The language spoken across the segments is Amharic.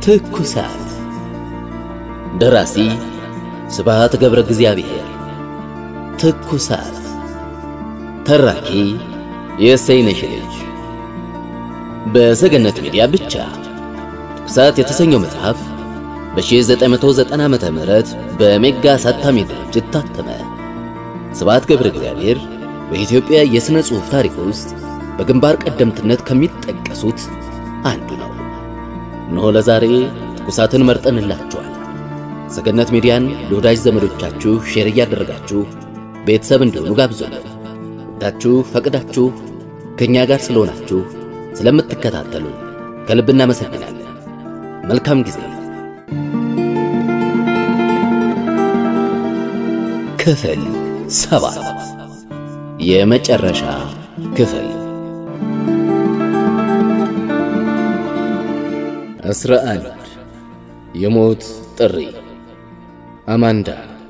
ትኩሳት ደራሲ ስብሐት ገብረ እግዚአብሔር ትኩሳት ተራኪ የእሰይነሽ ልጅ በሰገነት ሚዲያ ብቻ ትኩሳት የተሰኘው መጽሐፍ በ1990 ዓመተ ምህረት በሜጋ አሳታሚ ድርጅት ታተመ። ስብሐት ገብረ እግዚአብሔር በኢትዮጵያ የሥነ ጽሑፍ ታሪክ ውስጥ በግንባር ቀደምትነት ከሚጠቀሱት አንዱ ነው። እነሆ ለዛሬ ትኩሳትን መርጠንላችኋል። ሰገነት ሚዲያን ለወዳጅ ዘመዶቻችሁ ሼር እያደረጋችሁ ቤተሰብ እንዲሆኑ ጋብዙልን። ወዳችሁ ፈቅዳችሁ ከእኛ ጋር ስለሆናችሁ ስለምትከታተሉን ከልብ እናመሰግናለን። መልካም ጊዜ። ክፍል ሰባት የመጨረሻ ክፍል አስራ አንድ የሞት ጥሪ አማንዳ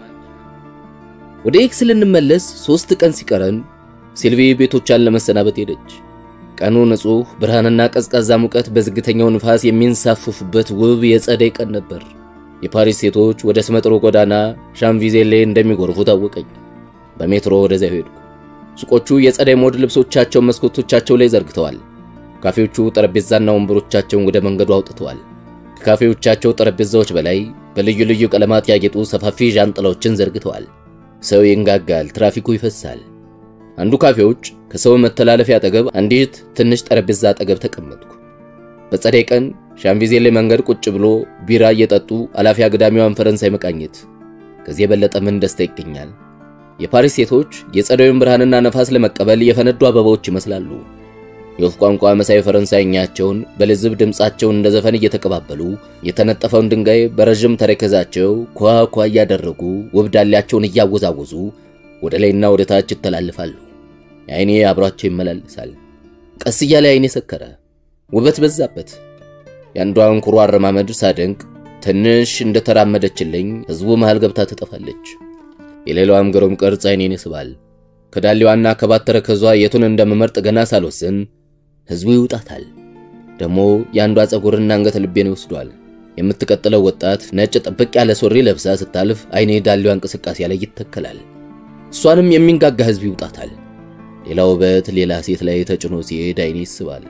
ወደ ኤክስ ልንመለስ ሦስት ቀን ሲቀረን ሲልቪ ቤቶቿን ለመሰናበት ሄደች። ቀኑ ንጹሕ ብርሃንና ቀዝቃዛ ሙቀት በዝግተኛው ንፋስ የሚንሳፈፉበት ውብ የጸደይ ቀን ነበር። የፓሪስ ሴቶች ወደ ስመጥሮ ጎዳና ሻምቪዜሌ እንደሚጎርፉ ታወቀኝ። በሜትሮ ወደዚያ ሄድኩ። ሱቆቹ የጸደይ ሞድ ልብሶቻቸውን መስኮቶቻቸው ላይ ዘርግተዋል። ካፌዎቹ ጠረጴዛና ወንበሮቻቸውን ወደ መንገዱ አውጥተዋል። ከካፌዎቻቸው ጠረጴዛዎች በላይ በልዩ ልዩ ቀለማት ያጌጡ ሰፋፊ ዣንጥላዎችን ዘርግተዋል። ሰው ይንጋጋል፣ ትራፊኩ ይፈሳል። አንዱ ካፌዎች ከሰው መተላለፊያ አጠገብ አንዲት ትንሽ ጠረጴዛ አጠገብ ተቀመጥኩ። በጸደይ ቀን ሻምቪዜሌ መንገድ ቁጭ ብሎ ቢራ እየጠጡ አላፊ አግዳሚዋን ፈረንሳይ መቃኘት ከዚህ የበለጠ ምን ደስታ ይገኛል? የፓሪስ ሴቶች የጸደዩን ብርሃንና ነፋስ ለመቀበል የፈነዱ አበባዎች ይመስላሉ። የወፍ ቋንቋ መሳይ ፈረንሳይኛቸውን በልዝብ ድምፃቸውን እንደ ዘፈን እየተቀባበሉ የተነጠፈውን ድንጋይ በረዥም ተረከዛቸው ኳ ኳ እያደረጉ ውብ ዳሌያቸውን እያወዛወዙ ወደ ላይና ወደ ታች ይተላልፋሉ። አይኔ አብሯቸው ይመላለሳል። ቀስ እያለ አይኔ ሰከረ፣ ውበት በዛበት። የአንዷን ኩሩ አረማመድ ሳደንቅ ትንሽ እንደተራመደችልኝ ሕዝቡ መሃል ገብታ ትጠፋለች። የሌላዋም ግሩም ቅርጽ አይኔን ይስባል። ከዳሌዋና ከባት ተረከዟ የቱን እንደምመርጥ ገና ሳልወስን ሕዝቡ ይውጣታል። ደግሞ የአንዷ ፀጉርና አንገት ልቤን ይወስዷል። የምትቀጥለው ወጣት ነጭ ጥብቅ ያለ ሱሪ ለብሳ ስታልፍ አይኔ ዳሌዋ እንቅስቃሴ ላይ ይተከላል። እሷንም የሚንጋጋ ሕዝብ ይውጣታል። ሌላ ውበት ሌላ ሴት ላይ ተጭኖ ሲሄድ አይኔ ይስባል፣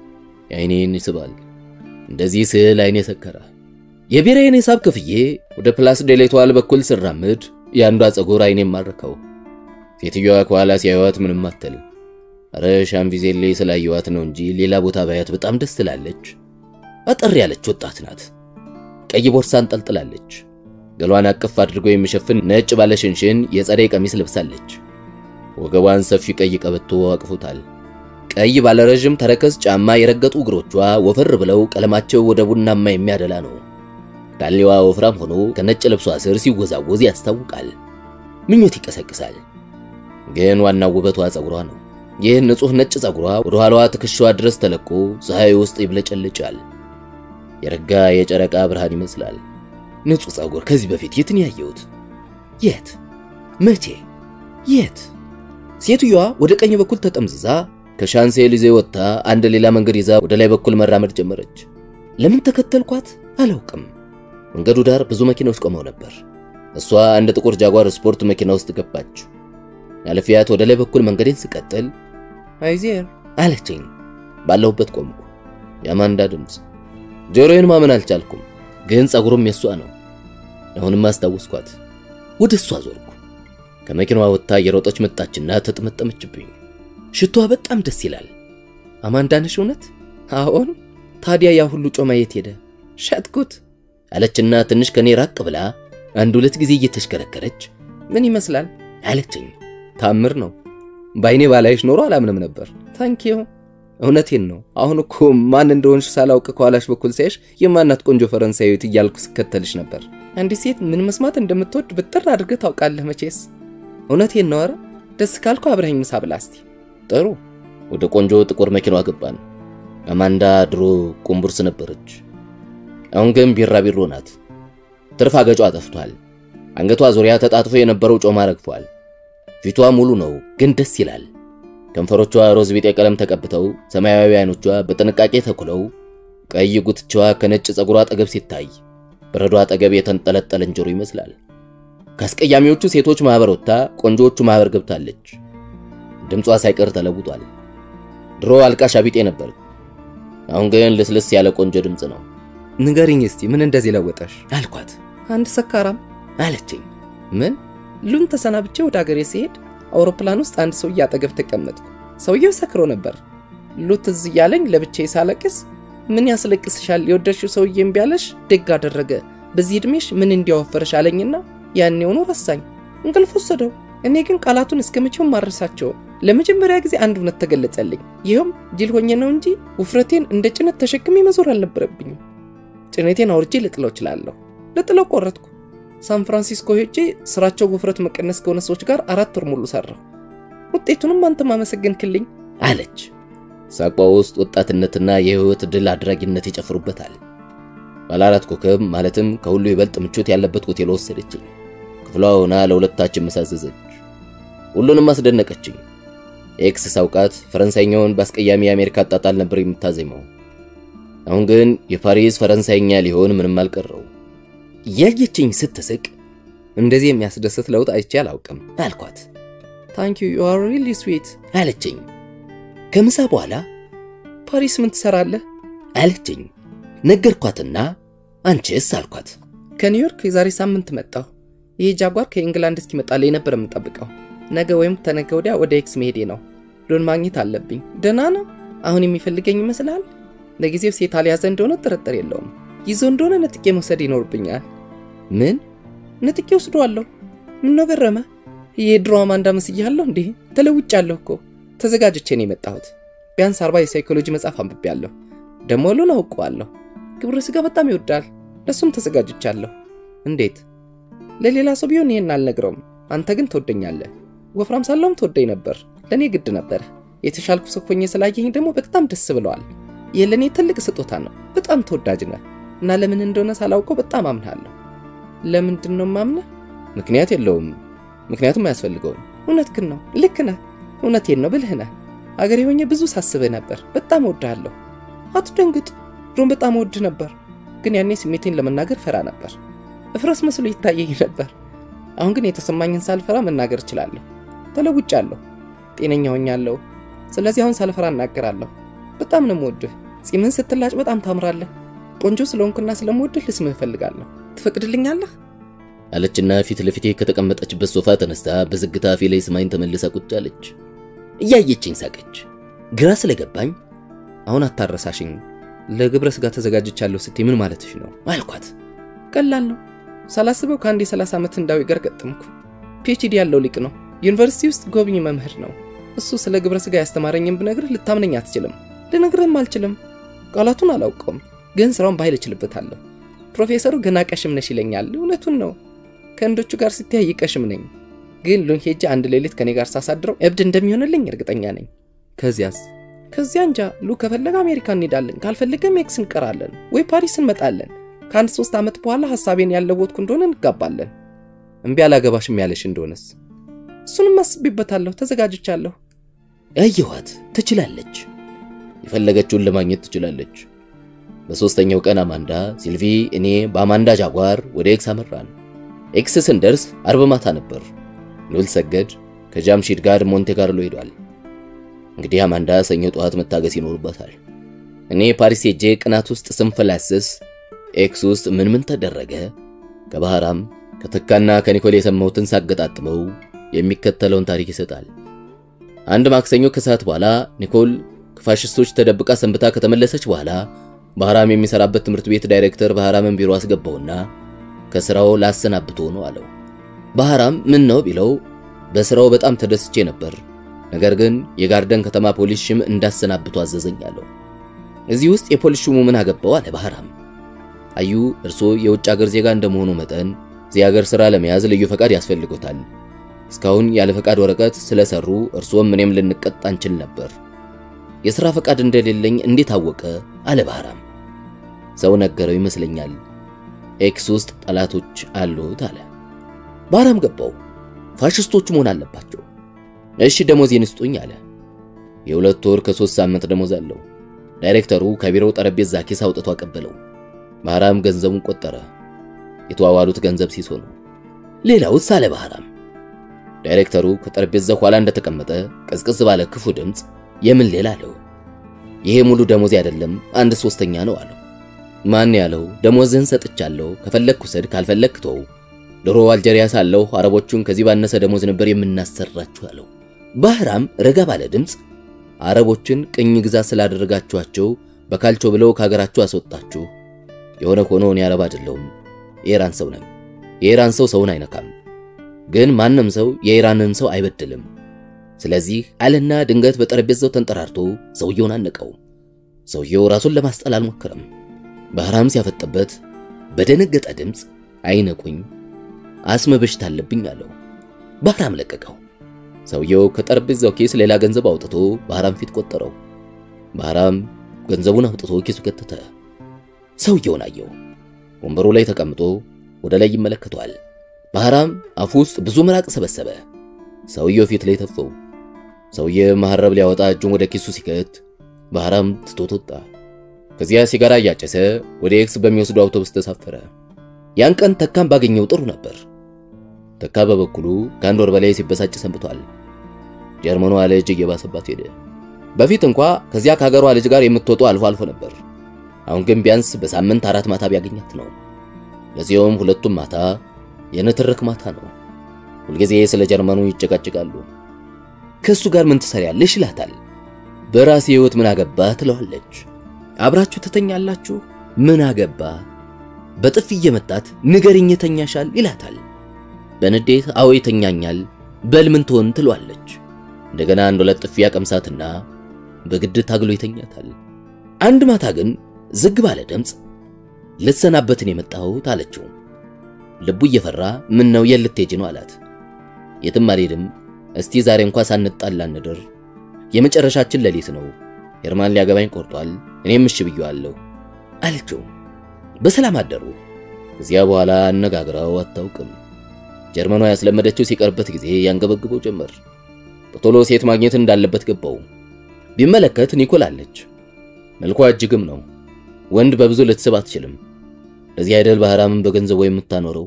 አይኔን ይስባል። እንደዚህ ስል አይኔ ሰከረ። የብሔራዬን ሂሳብ ክፍዬ ወደ ፕላስ ዴሌቷል በኩል ስራምድ የአንዷ ፀጉር አይኔን ማረከው። ሴትዮዋ ከኋላ ሲያዩዋት ምንም አትል። አረ ሻምቪዜሌ ስላየዋት ነው እንጂ ሌላ ቦታ ባያት በጣም ደስ ትላለች። አጠር ያለች ወጣት ናት። ቀይ ቦርሳ አንጠልጥላለች። ገሏን አቅፍ አድርጎ የሚሸፍን ነጭ ባለሽንሽን የጸደይ ቀሚስ ለብሳለች። ወገቧን ሰፊ ቀይ ቀበቶ አቅፎታል። ቀይ ባለረዥም ተረከዝ ጫማ የረገጡ እግሮቿ ወፈር ብለው ቀለማቸው ወደ ቡናማ የሚያደላ ነው። ዳሌዋ ወፍራም ሆኖ ከነጭ ልብሷ ስር ሲወዛወዝ ያስታውቃል። ምኞት ይቀሰቅሳል። ግን ዋናው ውበቷ ፀጉሯ ነው። ይህ ንጹሕ ነጭ ፀጉሯ ወደ ኋላዋ ትከሻዋ ድረስ ተለቆ ፀሐይ ውስጥ ይብለጨልጫል። የረጋ የጨረቃ ብርሃን ይመስላል። ንጹሕ ፀጉር ከዚህ በፊት የትን ያየሁት? የት? መቼ? የት? ሴትዮዋ ወደ ቀኝ በኩል ተጠምዝዛ ከሻንሴ ሊዜ ወጥታ አንድ ሌላ መንገድ ይዛ ወደ ላይ በኩል መራመድ ጀመረች። ለምን ተከተልኳት አላውቅም። መንገዱ ዳር ብዙ መኪናዎች ቆመው ነበር። እሷ አንድ ጥቁር ጃጓር ስፖርት መኪና ውስጥ ገባች። አለፊያት ወደ ላይ በኩል መንገዴን ስቀጥል አይዜር አለችኝ። ባለሁበት ቆምኩ። የአማንዳ ድምፅ ጆሮዬን ማመን አልቻልኩም። ግን ፀጉሩም የእሷ ነው። አሁንም አስታወስኳት። ወደ እሷ ዞርኩ። ከመኪናዋ ወጥታ የሮጠች መጣችና ተጠመጠመችብኝ። ሽቷ በጣም ደስ ይላል። አማንዳ ነሽ እውነት? አዎን። ታዲያ ያ ሁሉ ጮማ የት ሄደ? ሸጥኩት አለችና ትንሽ ከኔ ራቅ ብላ አንድ ሁለት ጊዜ እየተሽከረከረች ምን ይመስላል አለችኝ። ታምር ነው። በአይኔ ባላይሽ ኖሮ አላምንም ነበር። ታንኪዩ። እውነቴን ነው። አሁን እኮ ማን እንደሆንሽ ሳላውቅ ከኋላሽ በኩል ሳይሽ የማናት ቆንጆ ፈረንሳዊት እያልኩ ስከተልሽ ነበር። አንዲት ሴት ምን መስማት እንደምትወድ ብጥር አድርገህ ታውቃለህ መቼስ። እውነቴን ነው። ኧረ ደስ ካልኩ አብረኸኝ ምሳ ብላ እስቲ። ጥሩ። ወደ ቆንጆ ጥቁር መኪናዋ ገባን። አማንዳ ድሮ ቁምቡርስ ነበረች። አሁን ግን ቢራቢሮ ናት። ትርፍ አገጯ ጠፍቷል። አንገቷ ዙሪያ ተጣጥፎ የነበረው ጮማ ረግፏል። ፊቷ ሙሉ ነው፣ ግን ደስ ይላል። ከንፈሮቿ ሮዝ ቢጤ ቀለም ተቀብተው ሰማያዊ አይኖቿ በጥንቃቄ ተኩለው ቀይ ጉትቻዋ ከነጭ ፀጉሯ አጠገብ ሲታይ በረዶ አጠገብ የተንጠለጠለ እንጀሮ ይመስላል። ከአስቀያሚዎቹ ሴቶች ማህበር ወጥታ ቆንጆዎቹ ማህበር ገብታለች። ድምጿ ሳይቀር ተለውጧል። ድሮ አልቃሽ አቢጤ ነበር። አሁን ግን ልስልስ ያለ ቆንጆ ድምፅ ነው። ንገሪኝ እስቲ ምን እንደዚህ ለወጠሽ? አልኳት። አንድ ሰካራም አለችኝ። ምን ሉን ተሰናብቼ ወደ አገሬ ሲሄድ አውሮፕላን ውስጥ አንድ ሰውዬ አጠገብ ተቀመጥኩ። ሰውየው ሰክሮ ነበር። ሉ ትዝ እያለኝ ለብቻዬ ሳለቅስ ምን ያስለቅስሻል? የወደድሽው ሰውዬ እምቢ አለሽ? ደግ አደረገ። በዚህ ዕድሜሽ ምን እንዲያወፈረሽ አለኝና ያኔውኑ ረሳኝ፣ እንቅልፍ ወሰደው። እኔ ግን ቃላቱን እስከ መቼውም ማረሳቸው። ለመጀመሪያ ጊዜ አንድ እውነት ተገለጸልኝ። ይኸውም ጅል ሆኜ ነው እንጂ ውፍረቴን እንደ ጭነት ተሸክሜ መዞር አልነበረብኝም። ጭነቴን አውርጄ ልጥለው እችላለሁ። ልጥለው ቆረጥኩ። ሳን ፍራንሲስኮ ሄጄ ስራቸው ውፍረት መቀነስ ከሆነ ሰዎች ጋር አራት ወር ሙሉ ሰራሁ። ውጤቱንም አንተ ማመሰገንክልኝ አለች። ሳቋ ውስጥ ወጣትነትና የህይወት ድል አድራጊነት ይጨፍሩበታል። ባለ አራት ኮከብ ማለትም ከሁሉ ይበልጥ ምቾት ያለበት ሆቴል ወሰደችኝ። ክፍሏ ሆና ለሁለታችን መሳዘዘች። ሁሉንም አስደነቀችኝ። ኤክስ ሳውቃት ፈረንሳይኛውን በአስቀያሚ የአሜሪካ አጣጣል ነበር የምታዜመው። አሁን ግን የፓሪስ ፈረንሳይኛ ሊሆን ምንም አልቀረው። እያየችኝ ስትስቅ እንደዚህ የሚያስደስት ለውጥ አይቼ አላውቅም አልኳት። ታንክ ዩ ዩ አር ሪሊ ስዊት አለችኝ። ከምሳ በኋላ ፓሪስ ምን ትሰራለህ? አለችኝ። ነገርኳትና አንቺስ አልኳት። ከኒውዮርክ የዛሬ ሳምንት መጣሁ። ይህ ጃጓር ከኢንግላንድ እስኪመጣልኝ ነበር የምጠብቀው። ነገ ወይም ተነገ ወዲያ ወደ ኤክስ መሄዴ ነው። ሎን ማግኘት አለብኝ። ደህና ነው? አሁን የሚፈልገኝ ይመስልሃል? ለጊዜው ሴት አልያዘ እንደሆነ ጥርጥር የለውም። ይዞ እንደሆነ ነጥቄ መውሰድ ይኖርብኛል። ምን ነጥቄ ወስደዋለሁ። ምነው ገረመ? የድሮ አማንዳ መስያለሁ እንዲህ ተለውጫለሁ እኮ። ተዘጋጅቼ ነው የመጣሁት። ቢያንስ አርባ የሳይኮሎጂ መጽሐፍ አንብቤያለሁ። ደሞ ሉን አውቀዋለሁ። ግብረ ስጋ በጣም ይወዳል። ለሱም ተዘጋጅቻለሁ። እንዴት? ለሌላ ሰው ቢሆን ይህን አልነግረውም። አንተ ግን ትወደኛለህ። ወፍራም ሳለውም ትወደኝ ነበር። ለእኔ ግድ ነበረ። የተሻልኩ ሰው ሆኜ ስላየኝ ደግሞ በጣም ደስ ብለዋል። ይህ ለእኔ ትልቅ ስጦታ ነው። በጣም ተወዳጅ ነህ እና ለምን እንደሆነ ሳላውቀው በጣም አምናለሁ። ለምንድን ነው ማምነህ? ምክንያት የለውም። ምክንያቱም አያስፈልገውም። እውነትህን ነው። ልክ ነህ። እውነቴን ነው ብልህ ነህ። አገሬ ሆኜ ብዙ ሳስብህ ነበር። በጣም እወድሃለሁ። አትደንግጥ። ድሮም በጣም እወድህ ነበር፣ ግን ያኔ ስሜቴን ለመናገር ፈራ ነበር። እፍረስ መስሎ ይታየኝ ነበር። አሁን ግን የተሰማኝን ሳልፈራ መናገር እችላለሁ። ተለውጫለሁ። ጤነኛ ሆኛለሁ። ስለዚህ አሁን ሳልፈራ እናገራለሁ። በጣም ነው የምወድህ። ጺምህን ስትላጭ በጣም ታምራለህ። ቆንጆ ስለሆንኩና ስለምወድህ ልስምህ እፈልጋለሁ። ትፈቅድልኛለህ? አለችና ፊት ለፊቴ ከተቀመጠችበት ሶፋ ተነስታ በዝግታ ፊት ላይ ስማኝ ተመልሳ ቁጭ አለች። እያየችኝ ሳቀች። ግራ ስለገባኝ አሁን አታረሳሽኝ። ለግብረ ስጋ ተዘጋጅቻለሁ ስትይ ምን ማለትሽ ነው አልኳት። ቀላል ነው። ሳላስበው ከአንድ የ30 ዓመት ህንዳዊ ጋር ገጠምኩ። ፒኤችዲ ያለው ሊቅ ነው። ዩኒቨርሲቲ ውስጥ ጎብኝ መምህር ነው። እሱ ስለ ግብረ ስጋ ያስተማረኝም ብነግርህ ልታምነኝ አትችልም። ልነግርህም አልችልም። ቃላቱን አላውቀውም፣ ግን ስራውን በኃይል እችልበታለሁ። ፕሮፌሰሩ ገና ቀሽም ነሽ ይለኛል። እውነቱን ነው። ከህንዶቹ ጋር ሲተያይ ቀሽም ነኝ። ግን ሉን ሄጄ አንድ ሌሊት ከኔ ጋር ሳሳድረው እብድ እንደሚሆንልኝ እርግጠኛ ነኝ። ከዚያስ ከዚያ እንጃ። ሉ ከፈለገ አሜሪካ እንሄዳለን፣ ካልፈለገ ሜክስ እንቀራለን ወይ ፓሪስ እንመጣለን። ከአንድ ሶስት ዓመት በኋላ ሐሳቤን ያለወጥኩ እንደሆነ እንጋባለን። እምቢ አላገባሽም ያለሽ እንደሆነስ? እሱንም አስቤበታለሁ፣ ተዘጋጅቻለሁ። አየኋት። ትችላለች። የፈለገችውን ለማግኘት ትችላለች። በሦስተኛው ቀን አማንዳ፣ ሲልቪ፣ እኔ በአማንዳ ጃጓር ወደ ኤክስ አመራን። ኤክስ ስንደርስ አርብ ማታ ነበር። ሉል ሰገድ ከጃምሺድ ጋር ሞንቴ ካርሎ ሄዷል። እንግዲህ አማንዳ ሰኞ ጠዋት መታገስ ይኖርባታል። እኔ ፓሪስ ሄጄ ቅናት ውስጥ ስንፈላስስ ኤክስ ውስጥ ምን ምን ተደረገ ከባህራም ከተካና ከኒኮል የሰማሁትን ሳገጣጥመው የሚከተለውን ታሪክ ይሰጣል። አንድ ማክሰኞ ከሰዓት በኋላ ኒኮል ከፋሽስቶች ተደብቃ ሰንብታ ከተመለሰች በኋላ ባህራም የሚሰራበት ትምህርት ቤት ዳይሬክተር ባህራምን ቢሮ አስገባውና ከስራው ላሰናብቶ ነው አለው። ባህራም ምን ነው ቢለው በስራው በጣም ተደስቼ ነበር፣ ነገር ግን የጋርደን ከተማ ፖሊስ ሽም እንዳሰናብቶ አዘዘኝ አለው። እዚህ ውስጥ የፖሊስ ሹሙ ምን አገባው አለ ባህራም። አዩ እርሶ የውጭ ሀገር ዜጋ እንደመሆኑ መጠን እዚህ ሀገር ስራ ለመያዝ ልዩ ፈቃድ ያስፈልጎታል። እስካሁን ያለ ፈቃድ ወረቀት ስለሰሩ እርሶም እኔም ልንቀጣ እንችል ነበር። የሥራ ፈቃድ እንደሌለኝ እንዴት አወቀ? አለ ባህራም። ሰው ነገረው ይመስለኛል። ኤክስ ውስጥ ጠላቶች አሉት አለ። ባህራም ገባው። ፋሽስቶቹ መሆን አለባቸው። እሺ ደሞዜን ስጡኝ አለ። የሁለት ወር ከሶስት ሳምንት ደሞዝ አለው። ዳይሬክተሩ ከቢሮው ጠረጴዛ ኪስ አውጥቶ አቀበለው። ባህራም ገንዘቡን ቆጠረ። የተዋዋሉት ገንዘብ ሲሶ ነው። ሌላውስ አለ ባህራም። ዳይሬክተሩ ከጠረጴዛው ኋላ እንደተቀመጠ ቀዝቅዝ ባለ ክፉ ድምፅ የምን ሌላ አለው። ይሄ ሙሉ ደሞዝ አይደለም፣ አንድ ሶስተኛ ነው አለው። ማን ያለው? ደሞዝህን ሰጥቻለሁ፣ ከፈለክ ውሰድ፣ ካልፈለክ ተው። ድሮ አልጀሪያ ሳለሁ አረቦቹን ከዚህ ባነሰ ደሞዝ ነበር የምናሰራችሁ አለው። ባህራም ረጋ ባለ ድምፅ አረቦችን ቅኝ ግዛት ስላደረጋችኋቸው በካልቾ ብለው ከሀገራችሁ አስወጣችሁ። የሆነ ሆኖ እኔ አረብ አይደለሁም፣ የኢራን ሰው ነኝ። የኢራን ሰው ሰውን አይነካም፣ ግን ማንም ሰው የኢራንን ሰው አይበድልም። ስለዚህ አለና ድንገት በጠረጴዛው ተንጠራርቶ ሰውየውን አነቀው። ሰውየው ራሱን ለማስጠል አልሞከረም። ባህራም ሲያፈጥበት በደነገጠ ድምፅ አይነቁኝ፣ አስመ በሽታ አለብኝ አለው። ባህራም ለቀቀው። ሰውየው ከጠረጴዛው ኪስ ሌላ ገንዘብ አውጥቶ ባህራም ፊት ቆጠረው። ባህራም ገንዘቡን አውጥቶ ኪሱ ከተተ። ሰውየውን አየው። ወንበሩ ላይ ተቀምጦ ወደ ላይ ይመለከተዋል። ባህራም አፉ ውስጥ ብዙ ምራቅ ሰበሰበ። ሰውየው ፊት ላይ ተፈው። ሰውየ መሐረብ ሊያወጣ እጁን ወደ ኪሱ ሲከት ባህራም ትቶት ወጣ። ከዚያ ሲጋራ እያጨሰ ወደ ኤክስ በሚወስዱ አውቶቡስ ተሳፈረ። ያን ቀን ተካም ባገኘው ጥሩ ነበር። ተካ በበኩሉ ከአንድ ወር በላይ ሲበሳጭ ሰንብቷል። ጀርመኗ ልጅ እየባሰባት ሄደ። በፊት እንኳ ከዚያ ከሀገሯ ልጅ ጋር የምትወጡ አልፎ አልፎ ነበር። አሁን ግን ቢያንስ በሳምንት አራት ማታ ቢያገኛት ነው። ለዚያውም ሁለቱም ማታ የንትርክ ማታ ነው። ሁልጊዜ ስለ ጀርመኑ ይጨቃጭቃሉ። ከእሱ ጋር ምን ትሰሪያለሽ ይላታል። በራሴ ሕይወት ምን አገባ ትለዋለች። አብራችሁ ትተኛላችሁ? ምን አገባ። በጥፊ እየመታት ንገሪኝ ተኛሻል ይላታል። በንዴት አዎ ይተኛኛል፣ በል ምን ትሆን ትለዋለች። እንደገና አንድ ሁለት ጥፊ ያቀምሳትና በግድ ታግሎ ይተኛታል። አንድ ማታ ግን ዝግ ባለ ድምፅ ልትሰናበትን የመጣሁት አለችው። ልቡ እየፈራ ምን ነው የት ልትሄጂ ነው አላት። የትም አልሄድም፣ እስቲ ዛሬ እንኳ ሳንጣላ እንደር። የመጨረሻችን ሌሊት ነው። ሄርማን ሊያገባኝ ቆርጧል፣ እኔም እሺ ብየዋለሁ አለችው። በሰላም አደሩ። ከዚያ በኋላ አነጋግረው አታውቅም። ጀርመኗ ያስለመደችው ሲቀርበት ጊዜ ያንገበግበው ጀመር። በቶሎ ሴት ማግኘት እንዳለበት ገባው። ቢመለከት ኒኮል አለች። መልኳ እጅግም ነው። ወንድ በብዙ ልትስብ አትችልም። ለዚህ አይደል ባህራምን በገንዘቡ የምታኖረው።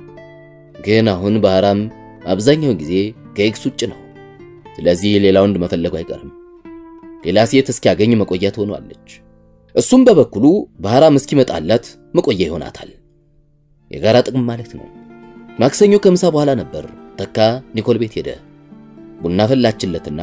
ግን አሁን ባህራም አብዛኛውን ጊዜ ከኤክስ ውጭ ነው። ስለዚህ ሌላ ወንድ መፈለጉ አይቀርም። ሌላ ሴት እስኪያገኝ መቆየት ሆኗለች። እሱም በበኩሉ ባህራም እስኪመጣላት መቆያ ይሆናታል። የጋራ ጥቅም ማለት ነው። ማክሰኞ ከምሳ በኋላ ነበር ተካ ኒኮል ቤት ሄደ። ቡና ፈላችለትና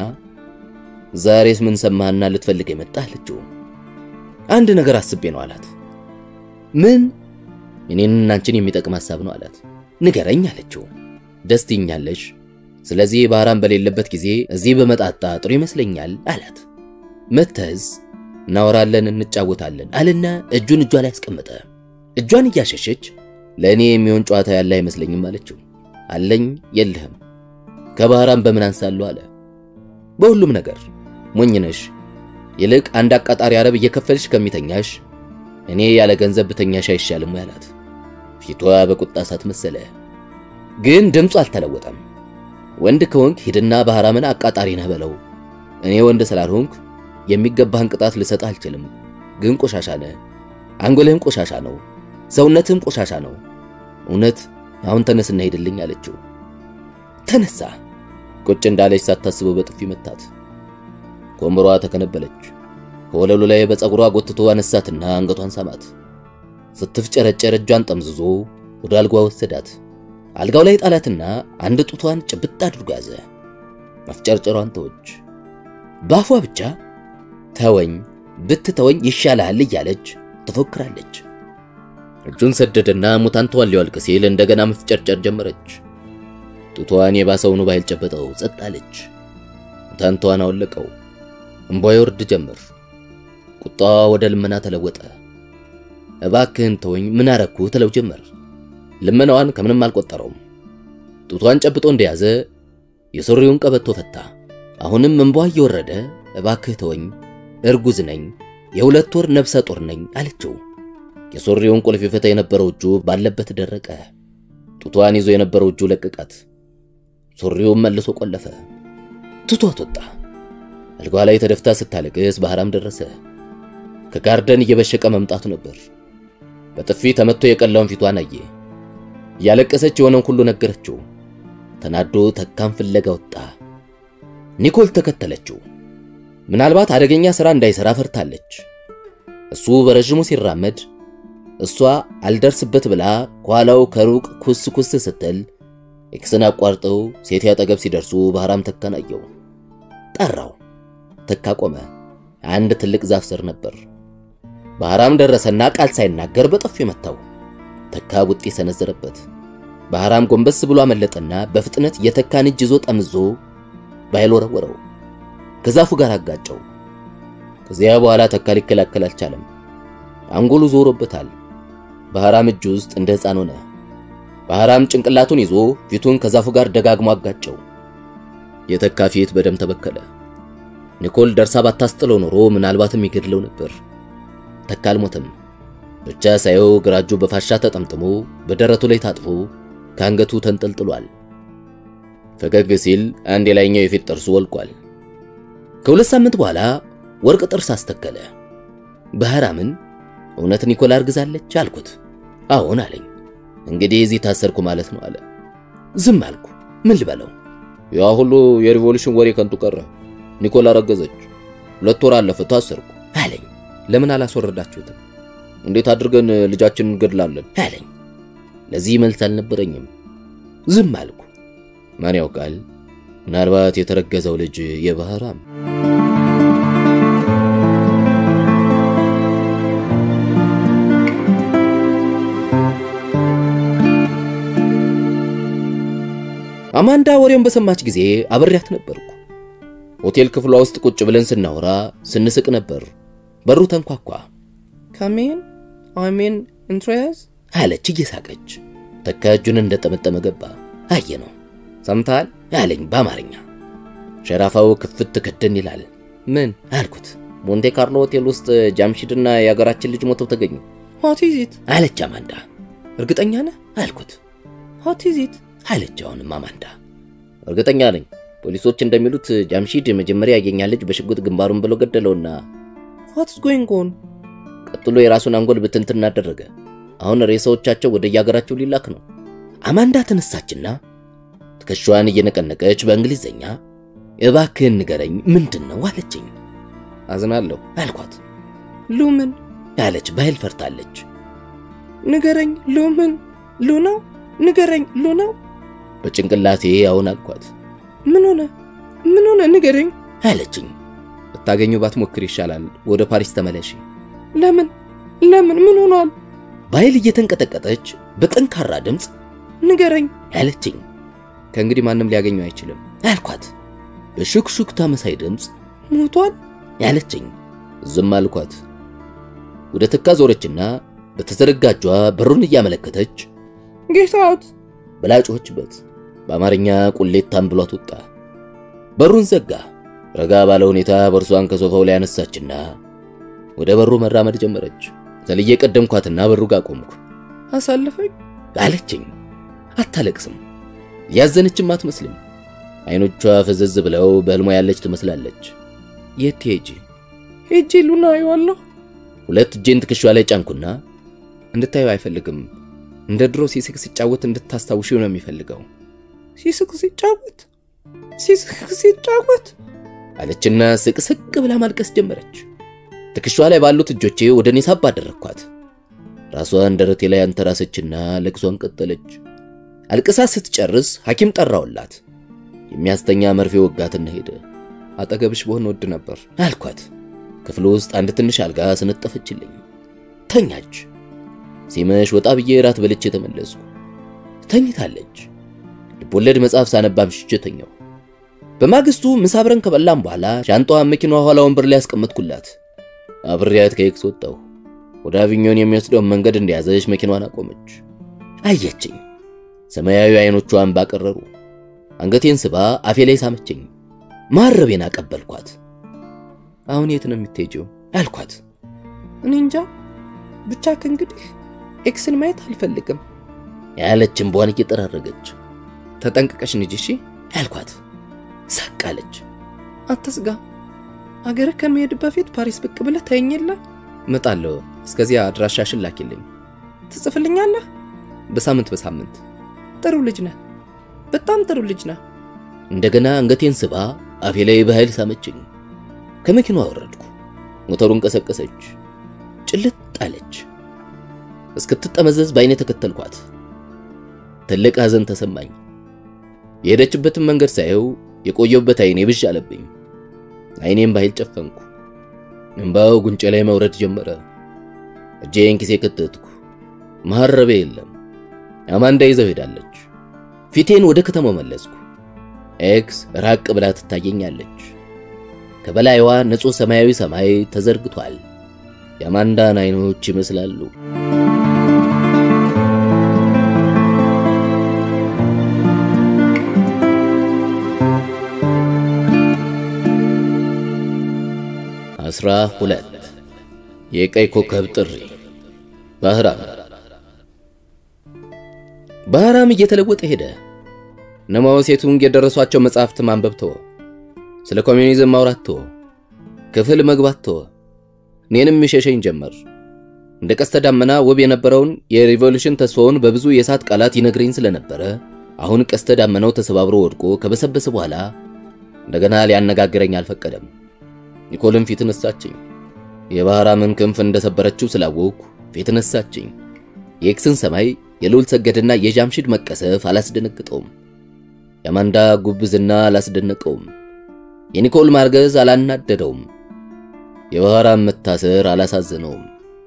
ዛሬስ ምን ሰማህና ልትፈልግ የመጣ አለችው። አንድ ነገር አስቤ ነው አላት። ምን? እኔንና አንቺን የሚጠቅም ሐሳብ ነው አላት። ንገረኝ አለችው። ደስ ትይኛለሽ። ስለዚህ ባህራም በሌለበት ጊዜ እዚህ በመጣጣ ጥሩ ይመስለኛል አላት። መተዝ እናወራለን፣ እንጫወታለን አልና እጁን እጇ ላይ አስቀመጠ። እጇን እያሸሸች ለእኔ የሚሆን ጨዋታ ያለ አይመስለኝም አለችው። አለኝ የለህም ከባህራም በምን አንሳለሁ አለ። በሁሉም ነገር ሞኝነሽ። ይልቅ አንድ አቃጣሪ አረብ እየከፈልሽ ከሚተኛሽ እኔ ያለ ገንዘብ ብተኛሽ አይሻልም ያላት። ፊቷ በቁጣ እሳት መሰለ፣ ግን ድምፁ አልተለወጠም። ወንድ ከሆንክ ሂድና ባህራምን አቃጣሪ ነህ በለው። እኔ ወንድ ስላልሆንክ የሚገባህን ቅጣት ልሰጥ አልችልም። ግን ቆሻሻ ነህ። አንጎልህም ቆሻሻ ነው፣ ሰውነትህም ቆሻሻ ነው። እውነት አሁን ተነስና ሄድልኝ አለችው። ተነሳ። ቁጭ እንዳለች ሳታስበው በጥፊ መታት። ከወንበሯ ተከነበለች። ከወለሉ ላይ በፀጉሯ ጎትቶ አነሳትና አንገቷን ሳማት። ስትፍጨረጨር እጇን ጠምዝዞ ወደ አልጋዋ ወሰዳት። አልጋው ላይ ጣላትና አንድ ጡቷን ጭብጥ አድርጎ ያዘ። መፍጨርጨሯን ተወች። በአፏ ብቻ ተወኝ ብትተወኝ ይሻልሃል እያለች ትፎክራለች። እጁን ሰደደና ሙታንቷን ሊያወልቅ ሲል እንደገና መፍጨርጨር ጀመረች። ጡቷን የባሰውኑ ባይል ጨበጠው። ጸጥ አለች። ሙታንቷን አወለቀው። እምቧ ይወርድ ጀመር። ቁጣዋ ወደ ልመና ተለወጠ። እባክህን ተወኝ ምን አረኩ ትለው ጀመር። ልመናዋን ከምንም አልቆጠረውም። ጡቷን ጨብጦ እንደያዘ የሱሪውን ቀበቶ ፈታ። አሁንም እምቧ እየወረደ እባክህ ተወኝ፣ እርጉዝ ነኝ፣ የሁለት ወር ነፍሰ ጡር ነኝ አለችው። የሱሪውን ቁልፍ ይፈታ የነበረው እጁ ባለበት ደረቀ። ጡቷን ይዞ የነበረው እጁ ለቀቃት። ሱሪውን መልሶ ቆለፈ። ትቷት ወጣ። አልጋዋ ላይ ተደፍታ ስታለቅስ ባህራም ደረሰ። ከጋርደን እየበሸቀ መምጣቱ ነበር። በጥፊ ተመቶ የቀላውን ፊቷን አየ። እያለቀሰች የሆነውን ሁሉ ነገረችው። ተናዶ ተካን ፍለጋ ወጣ። ኒኮል ተከተለችው። ምናልባት አደገኛ ሥራ እንዳይሠራ ፈርታለች። እሱ በረዥሙ ሲራመድ እሷ አልደርስበት ብላ ከኋላው ከሩቅ ኩስ ኩስ ስትል ኤክስን አቋርጠው ሴት አጠገብ ሲደርሱ ባህራም ተካን አየው። ጠራው። ተካ ቆመ። አንድ ትልቅ ዛፍ ስር ነበር። ባህራም ደረሰና ቃል ሳይናገር በጥፊ መታው። ተካ ቡጢ ሰነዘረበት። ባህራም ጎንበስ ብሎ አመለጠና በፍጥነት የተካን እጅ ይዞ ጠምዞ ባይል ወረወረው። ከዛፉ ጋር አጋጨው። ከዚያ በኋላ ተካ ሊከላከል አልቻለም። አንጎሉ ዞሮበታል። ባህራም እጅ ውስጥ እንደ ሕፃን ሆነ። ባህራም ጭንቅላቱን ይዞ ፊቱን ከዛፉ ጋር ደጋግሞ አጋጨው። የተካ ፊት በደም ተበከለ። ኒኮል ደርሳ ባታስጥለው ኖሮ ምናልባትም ይገድለው ነበር። ተካ አልሞተም። ብቻ ሳየው ግራ እጁ በፋሻ ተጠምጥሞ በደረቱ ላይ ታጥፎ ከአንገቱ ተንጠልጥሏል። ፈገግ ሲል አንድ የላይኛው የፊት ጥርሱ ወልቋል። ከሁለት ሳምንት በኋላ ወርቅ ጥርስ አስተከለ። ባህራምን እውነት ኒኮል አርግዛለች አልኩት። አዎን አለኝ። እንግዲህ እዚህ ታሰርኩ ማለት ነው አለ። ዝም አልኩ። ምን ልበለው? ያ ሁሉ የሪቮሉሽን ወሬ ከንቱ ቀረ። ኒኮል አረገዘች። ሁለት ወር አለፈ፣ ታሰርኩ አለኝ። ለምን አላስወረዳችሁትም? እንዴት አድርገን ልጃችንን እንገድላለን አለኝ። ለዚህ መልስ አልነበረኝም። ዝም አልኩ። ማን ያውቃል? ምናልባት የተረገዘው ልጅ የባህራም አማንዳ ወሬውን በሰማች ጊዜ አብሬያት ነበርኩ። ሆቴል ክፍሏ ውስጥ ቁጭ ብለን ስናወራ ስንስቅ ነበር። በሩ ተንኳኳ። ካሜን አሜን ኢንትሮያዝ አለች እየሳቀች። ተካ እጁን እንደጠመጠመ ገባ። አየ ነው ሰምተሃል አለኝ በአማርኛ። ሸራፋው ክፍት ክድን ይላል። ምን አልኩት። ሞንቴ ካርሎ ሆቴል ውስጥ ጃምሺድና የሀገራችን ልጅ ሞተው ተገኙ ሆት ኢዝ ኢት አለች አማንዳ። እርግጠኛ ነህ አልኩት። ሆት ኢዝ ኢት አለች አሁንም አማንዳ። እርግጠኛ ነኝ ፖሊሶች እንደሚሉት ጃምሺድ መጀመሪያ ያገኛ ልጅ በሽጉጥ ግንባሩን ብሎ ገደለውና ዋትስ ጎይንግ ኦን ቀጥሎ የራሱን አንጎል ብትንትን አደረገ። አሁን ሬሳዎቻቸው ወደ የሀገራቸው ሊላክ ነው። አማንዳ ተነሳችና ትከሻዋን እየነቀነቀች በእንግሊዘኛ እባክህን ንገረኝ ምንድን ነው አለችኝ። አዝናለሁ አልኳት። ሉምን አለች በኃይል ፈርታለች። ንገረኝ ሉምን ሉ ነው ንገረኝ ሉ ነው በጭንቅላቴ አሁን አልኳት። ምን ሆነ ምን ሆነ ንገረኝ አለችኝ። ብታገኙ ባትሞክር ይሻላል። ወደ ፓሪስ ተመለሺ። ለምን ለምን ምን ሆኗል በኃይል እየተንቀጠቀጠች በጠንካራ ድምፅ ንገረኝ አለችኝ። ከእንግዲህ ማንም ሊያገኘው አይችልም አልኳት። በሹክሹክታ መሳይ ድምፅ ሞቷል ያለችኝ። ዝም አልኳት። ወደ ተካ ዞረችና በተዘረጋ እጇ በሩን እያመለከተች ጌት አውት ብላ ጮኸችበት። በአማርኛ ቁሌታም ብሏት ወጣ። በሩን ዘጋ። ረጋ ባለ ሁኔታ በእርሷን ከሶፋው ላይ አነሳችና ወደ በሩ መራመድ ጀመረች። ዘልዬ ቀደምኳትና በሩ ጋር ቆምኩ። አሳልፈኝ አለችኝ። አታለቅስም፣ ያዘነችም አትመስልም። አይኖቿ ፈዘዝ ብለው በህልሟ ያለች ትመስላለች። የት ትሄጂ? ሄጄ ሉና አየዋለሁ ሁለት እጄን ትከሻ ላይ ጫንኩና እንድታዩ አይፈልግም። እንደ ድሮ ሲስቅ ሲጫወት እንድታስታውሺው ነው የሚፈልገው። ሲስቅ ሲጫወት ሲስቅ ሲጫወት አለችና ስቅስቅ ብላ ማልቀስ ጀመረች። ትከሻ ላይ ባሉት እጆቼ ወደ እኔ ሳብ አደረግኳት። ራሷን ደረቴ ላይ አንተራሰችና ለቅሷን ቀጠለች። አልቅሳ ስትጨርስ ሐኪም ጠራውላት። የሚያስተኛ መርፌ ወጋትና ሄደ። አጠገብሽ በሆን ወድ ነበር አልኳት። ክፍሉ ውስጥ አንድ ትንሽ አልጋ ስነጠፈችልኝ። ተኛች። ሲመሽ ወጣ ብዬ ራት በልቼ ተመለስኩ። ተኝታለች። ልቦለድ መጽሐፍ ሳነባ አምሽቼ ተኛሁ። በማግስቱ ምሳ አብረን ከበላም በኋላ ሻንጣዋን መኪናዋ ኋላ ወንበር ላይ ያስቀመጥኩላት። አብሬያት ከኤክስ ወጣሁ። ወደ አቪኞን የሚወስደውን መንገድ እንደያዘች መኪናዋን አቆመች። አየችኝ። ሰማያዊ አይኖቿን ባቀረሩ። አንገቴን ስባ አፌ ላይ ሳመችኝ። ማረቤን አቀበልኳት። አሁን የት ነው የምትሄጂው አልኳት። እኔ እንጃ ብቻ ከእንግዲህ ኤክስን ማየት አልፈልግም ያለች እምቧን እየጠራረገች ተጠንቅቀሽ ንጂ እሺ አልኳት። ሳቃለች። አትስጋ አገርህ ከመሄድ በፊት ፓሪስ ብቅ ብለህ ታየኝ የለ እመጣለሁ። እስከዚያ አድራሻሽን ላኪልኝ። ትጽፍልኛለህ? በሳምንት በሳምንት። ጥሩ ልጅ ነህ፣ በጣም ጥሩ ልጅ ነህ። እንደገና አንገቴን ስባ አፌ ላይ በኃይል ሳመችኝ። ከመኪናዋ ወረድኩ። ሞተሩን ቀሰቀሰች። ጭልጥ አለች። እስክትጠመዘዝ በአይኔ ተከተልኳት። ትልቅ ሐዘን ተሰማኝ። የሄደችበትን መንገድ ሳየው የቆየሁበት አይኔ ብዥ አለብኝ። አይኔም በኃይል ጨፈንኩ። እንባው ጉንጬ ላይ መውረድ ጀመረ። እጄን ኪሴ ከተትኩ። መሐረቤ የለም። አማንዳ ይዘው ሄዳለች። ፊቴን ወደ ከተማው መለስኩ። ኤክስ ራቅ ብላ ትታየኛለች። ከበላይዋ ንጹሕ ሰማያዊ ሰማይ ተዘርግቷል። የአማንዳን አይኖች ይመስላሉ። አስራ ሁለት የቀይ ኮከብ ጥሪ ባህራም ባህራም እየተለወጠ ሄደ። እነማው ሴቱንግ የደረሷቸው መጽሐፍት ማንበብ ተወ። ስለ ኮሚዩኒዝም ማውራት ተወ። ክፍል መግባት ተወ። እኔንም ይሸሸኝ ጀመር። እንደ ቀስተ ዳመና ውብ የነበረውን የሪቮሉሽን ተስፋውን በብዙ የእሳት ቃላት ይነግረኝ ስለነበረ አሁን ቀስተ ዳመናው ተሰባብሮ ወድቆ ከበሰበሰ በኋላ እንደገና ሊያነጋግረኝ አልፈቀደም። ኒኮልን ፊት ነሳችኝ። የባህራምን ክንፍ እንደሰበረችው ስላወቅኩ ፊት ነሳችኝ። የኤክስን ሰማይ የልዑል ሰገድና የጃምሽድ መቀሰፍ አላስደነግጠውም። የአማንዳ ጉብዝና አላስደነቀውም። የኒኮል ማርገዝ አላናደደውም። የባህራም መታሰር አላሳዘነውም።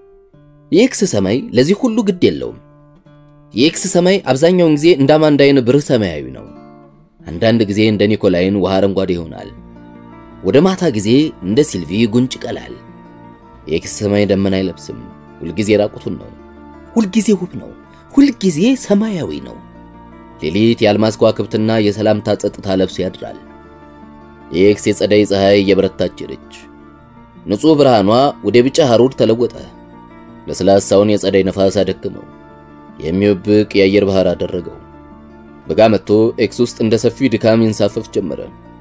የኤክስ ሰማይ ለዚህ ሁሉ ግድ የለውም። የኤክስ ሰማይ አብዛኛውን ጊዜ እንደ አማንዳይን ብርህ ሰማያዊ ነው። አንዳንድ ጊዜ እንደ ኒኮላይን ውሃ አረንጓዴ ይሆናል። ወደ ማታ ጊዜ እንደ ሲልቪ ጉንጭ ቀላል። የኤክስ ሰማይ ደመና አይለብስም። ሁልጊዜ ራቁቱን ነው። ሁልጊዜ ውብ ነው። ሁልጊዜ ሰማያዊ ነው። ሌሊት የአልማዝ ከዋክብትና የሰላምታ ጸጥታ ለብሶ ያድራል። የኤክስ የጸደይ ፀሐይ እየበረታች ሄደች። ንጹሕ ብርሃኗ ወደ ቢጫ ሐሩር ተለወጠ። ለስላሳውን የጸደይ ነፋስ አደክመው የሚወብቅ የአየር ባህር አደረገው። በጋ መጥቶ ኤክስ ውስጥ እንደ ሰፊው ድካም ይንሳፈፍ ጀመረ።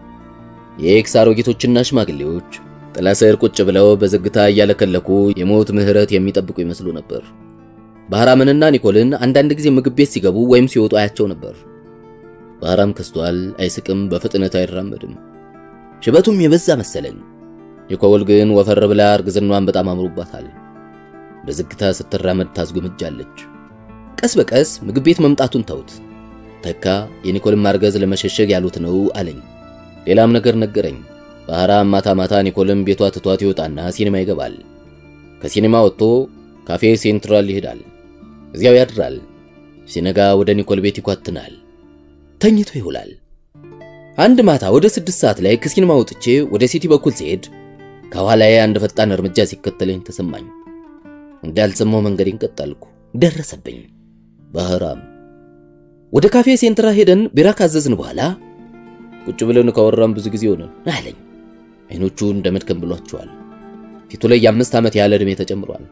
የኤክስ አሮጊቶችና ሽማግሌዎች ጥላ ስር ቁጭ ብለው በዝግታ እያለከለኩ የሞት ምሕረት የሚጠብቁ ይመስሉ ነበር። ባህራምንና ኒኮልን አንዳንድ ጊዜ ምግብ ቤት ሲገቡ ወይም ሲወጡ አያቸው ነበር። ባህራም ከስቷል፣ አይስቅም፣ በፍጥነት አይራመድም። ሽበቱም የበዛ መሰለኝ። ኒኮል ግን ወፈር ብላ እርግዝናዋን በጣም አምሮባታል። በዝግታ ስትራመድ ታስጎምጃለች። ቀስ በቀስ ምግብ ቤት መምጣቱን ተውት። ተካ የኒኮልን ማርገዝ ለመሸሸግ ያሉት ነው አለኝ። ሌላም ነገር ነገረኝ። ባህራም ማታ ማታ ኒኮልን ቤቷ ትቷት ይወጣና ሲኒማ ይገባል። ከሲኒማ ወጥቶ ካፌ ሴንትራል ይሄዳል። እዚያው ያድራል። ሲነጋ ወደ ኒኮል ቤት ይኳትናል። ተኝቶ ይውላል። አንድ ማታ ወደ ስድስት ሰዓት ላይ ከሲኒማ ወጥቼ ወደ ሲቲ በኩል ሲሄድ ከኋላዬ አንድ ፈጣን እርምጃ ሲከተለኝ ተሰማኝ። እንዳልሰማው መንገዴን ቀጠልኩ። ደረሰብኝ። ባህራም ወደ ካፌ ሴንትራ ሄደን ቢራ ካዘዝን በኋላ ቁጭ ብለን ካወራን ብዙ ጊዜ ሆነን አለኝ። አይኖቹ እንደ መድከም ብሏቸዋል። ፊቱ ላይ የአምስት ዓመት ያህል ዕድሜ ተጨምሯል።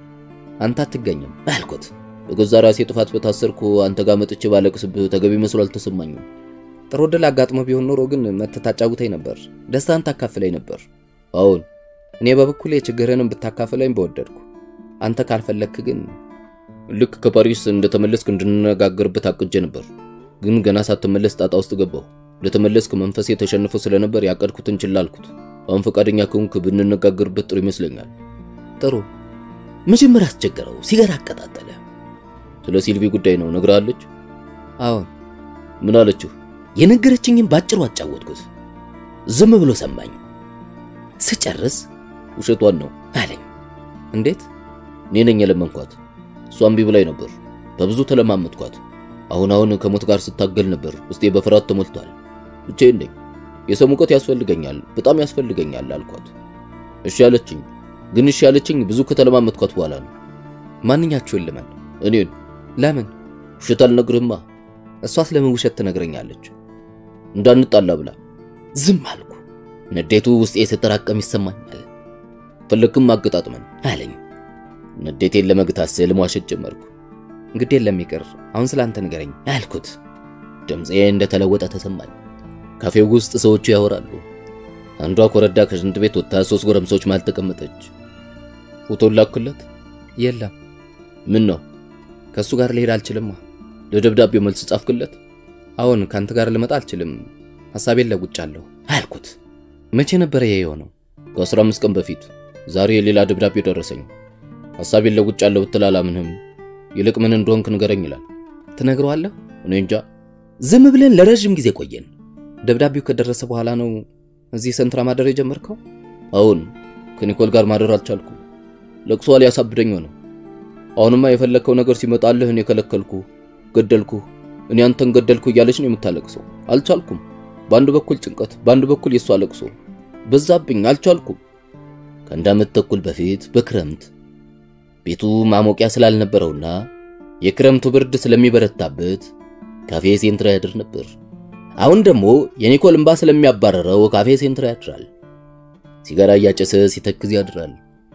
አንተ አትገኝም አልኩት። በገዛ ራሴ ጥፋት በታሰርኩ አንተ ጋር መጥቼ ባለቅስብህ ተገቢ መስሎ አልተሰማኝም። ጥሩ ዕድል አጋጥሞ ቢሆን ኖሮ ግን መተህ ታጫውተኝ ነበር፣ ደስታን ታካፍለኝ ነበር። አሁን እኔ በበኩሌ ችግርህንም ብታካፍለኝ በወደድኩ። አንተ ካልፈለክ ግን ልክ ከፓሪስ እንደተመለስክ እንድንነጋገርበት አቅጄ ነበር። ግን ገና ሳትመለስ ጣጣ ውስጥ ገባሁ። እንደተመለስክ መንፈሴ ተሸንፎ ስለነበር ያቀድኩትን ችላ አልኩት። አሁን ፈቃደኛ ከሆንክ ብንነጋገርበት ጥሩ ይመስለኛል። ጥሩ። መጀመሪያ አስቸገረው፣ ሲጋራ አቀጣጠለ። ስለ ሲልቪ ጉዳይ ነው ነግራለች? አዎን። ምን አለችው? የነገረችኝም ባጭሩ አጫወትኩት። ዝም ብሎ ሰማኝ። ስጨርስ ውሸቷን ነው አለኝ። እንዴት? እኔ ነኝ የለመንኳት። እሷ እምቢ ብላኝ ነበር። በብዙ ተለማመጥኳት። አሁን አሁን ከሞት ጋር ስታገል ነበር። ውስጤ በፍርሃት ተሞልቷል። ብቻዬን ነኝ። የሰው ሙቀት ያስፈልገኛል፣ በጣም ያስፈልገኛል አልኳት። እሺ ያለችኝ። ግን እሺ ያለችኝ ብዙ ከተለማመጥኳት በኋላ ነው። ማንኛችሁን ልመን? እኔን። ለምን? ውሸት አልነግርህማ። እሷስ ለምን ውሸት ትነግረኛለች? እንዳንጣላ ብላ። ዝም አልኩ። ንዴቱ ውስጤ ስትራቀም ይሰማኛል። ፈለግክም አገጣጥመን አለኝ። ንዴቴን ለመግታት ስል መዋሸት ጀመርኩ። እንግዲህ የለም ይቅር፣ አሁን ስላንተ ንገረኝ አልኩት። ድምፄ እንደተለወጠ ተሰማኝ። ካፌው ውስጥ ሰዎቹ ያወራሉ። አንዷ ኮረዳ ከሽንት ቤት ወጥታ ሶስት ጎረምሶች መሃል ተቀመጠች። ፎቶ ላክለት? የለም። ምን ነው ከእሱ ጋር ልሄድ አልችልማ። ለደብዳቤው መልስ ጻፍክለት? አሁን ከአንተ ጋር ልመጣ አልችልም፣ ሐሳቤን ለውጫለሁ አልኩት። መቼ ነበረ ይሄ የሆነው? ከአስራ አምስት ቀን በፊት ዛሬ ሌላ ደብዳቤ ደረሰኝ። ሐሳቤን ለውጫለሁ ብትል አላምንህም። ይልቅ ምን እንደሆንክ ንገረኝ ይላል። ትነግረዋለህ? እኔ እንጃ። ዝም ብለን ለረዥም ጊዜ ቆየን። ደብዳቤው ከደረሰ በኋላ ነው እዚህ ሰንትራ ማደር የጀመርከው? አሁን ከኒኮል ጋር ማደር አልቻልኩም። ለቅሷ ሊያሳብደኝ ነው። አሁንማ የፈለግከው ነገር ሲመጣልህ እኔ ከለከልኩ፣ ገደልኩ፣ እኔ አንተን ገደልኩ እያለች ነው የምታለቅሰው። አልቻልኩም። በአንድ በኩል ጭንቀት፣ በአንድ በኩል የሷ ለቅሶ በዛብኝ። አልቻልኩም። ከአንድ ዓመት ተኩል በፊት በክረምት ቤቱ ማሞቂያ ስላልነበረውና የክረምቱ ብርድ ስለሚበረታበት ካፌ ሴንትራ ያድር ነበር። አሁን ደግሞ የኒኮል እምባ ስለሚያባረረው ካፌ ሴንትራ ያድራል። ሲጋራ እያጨሰ ሲተክዝ ያድራል።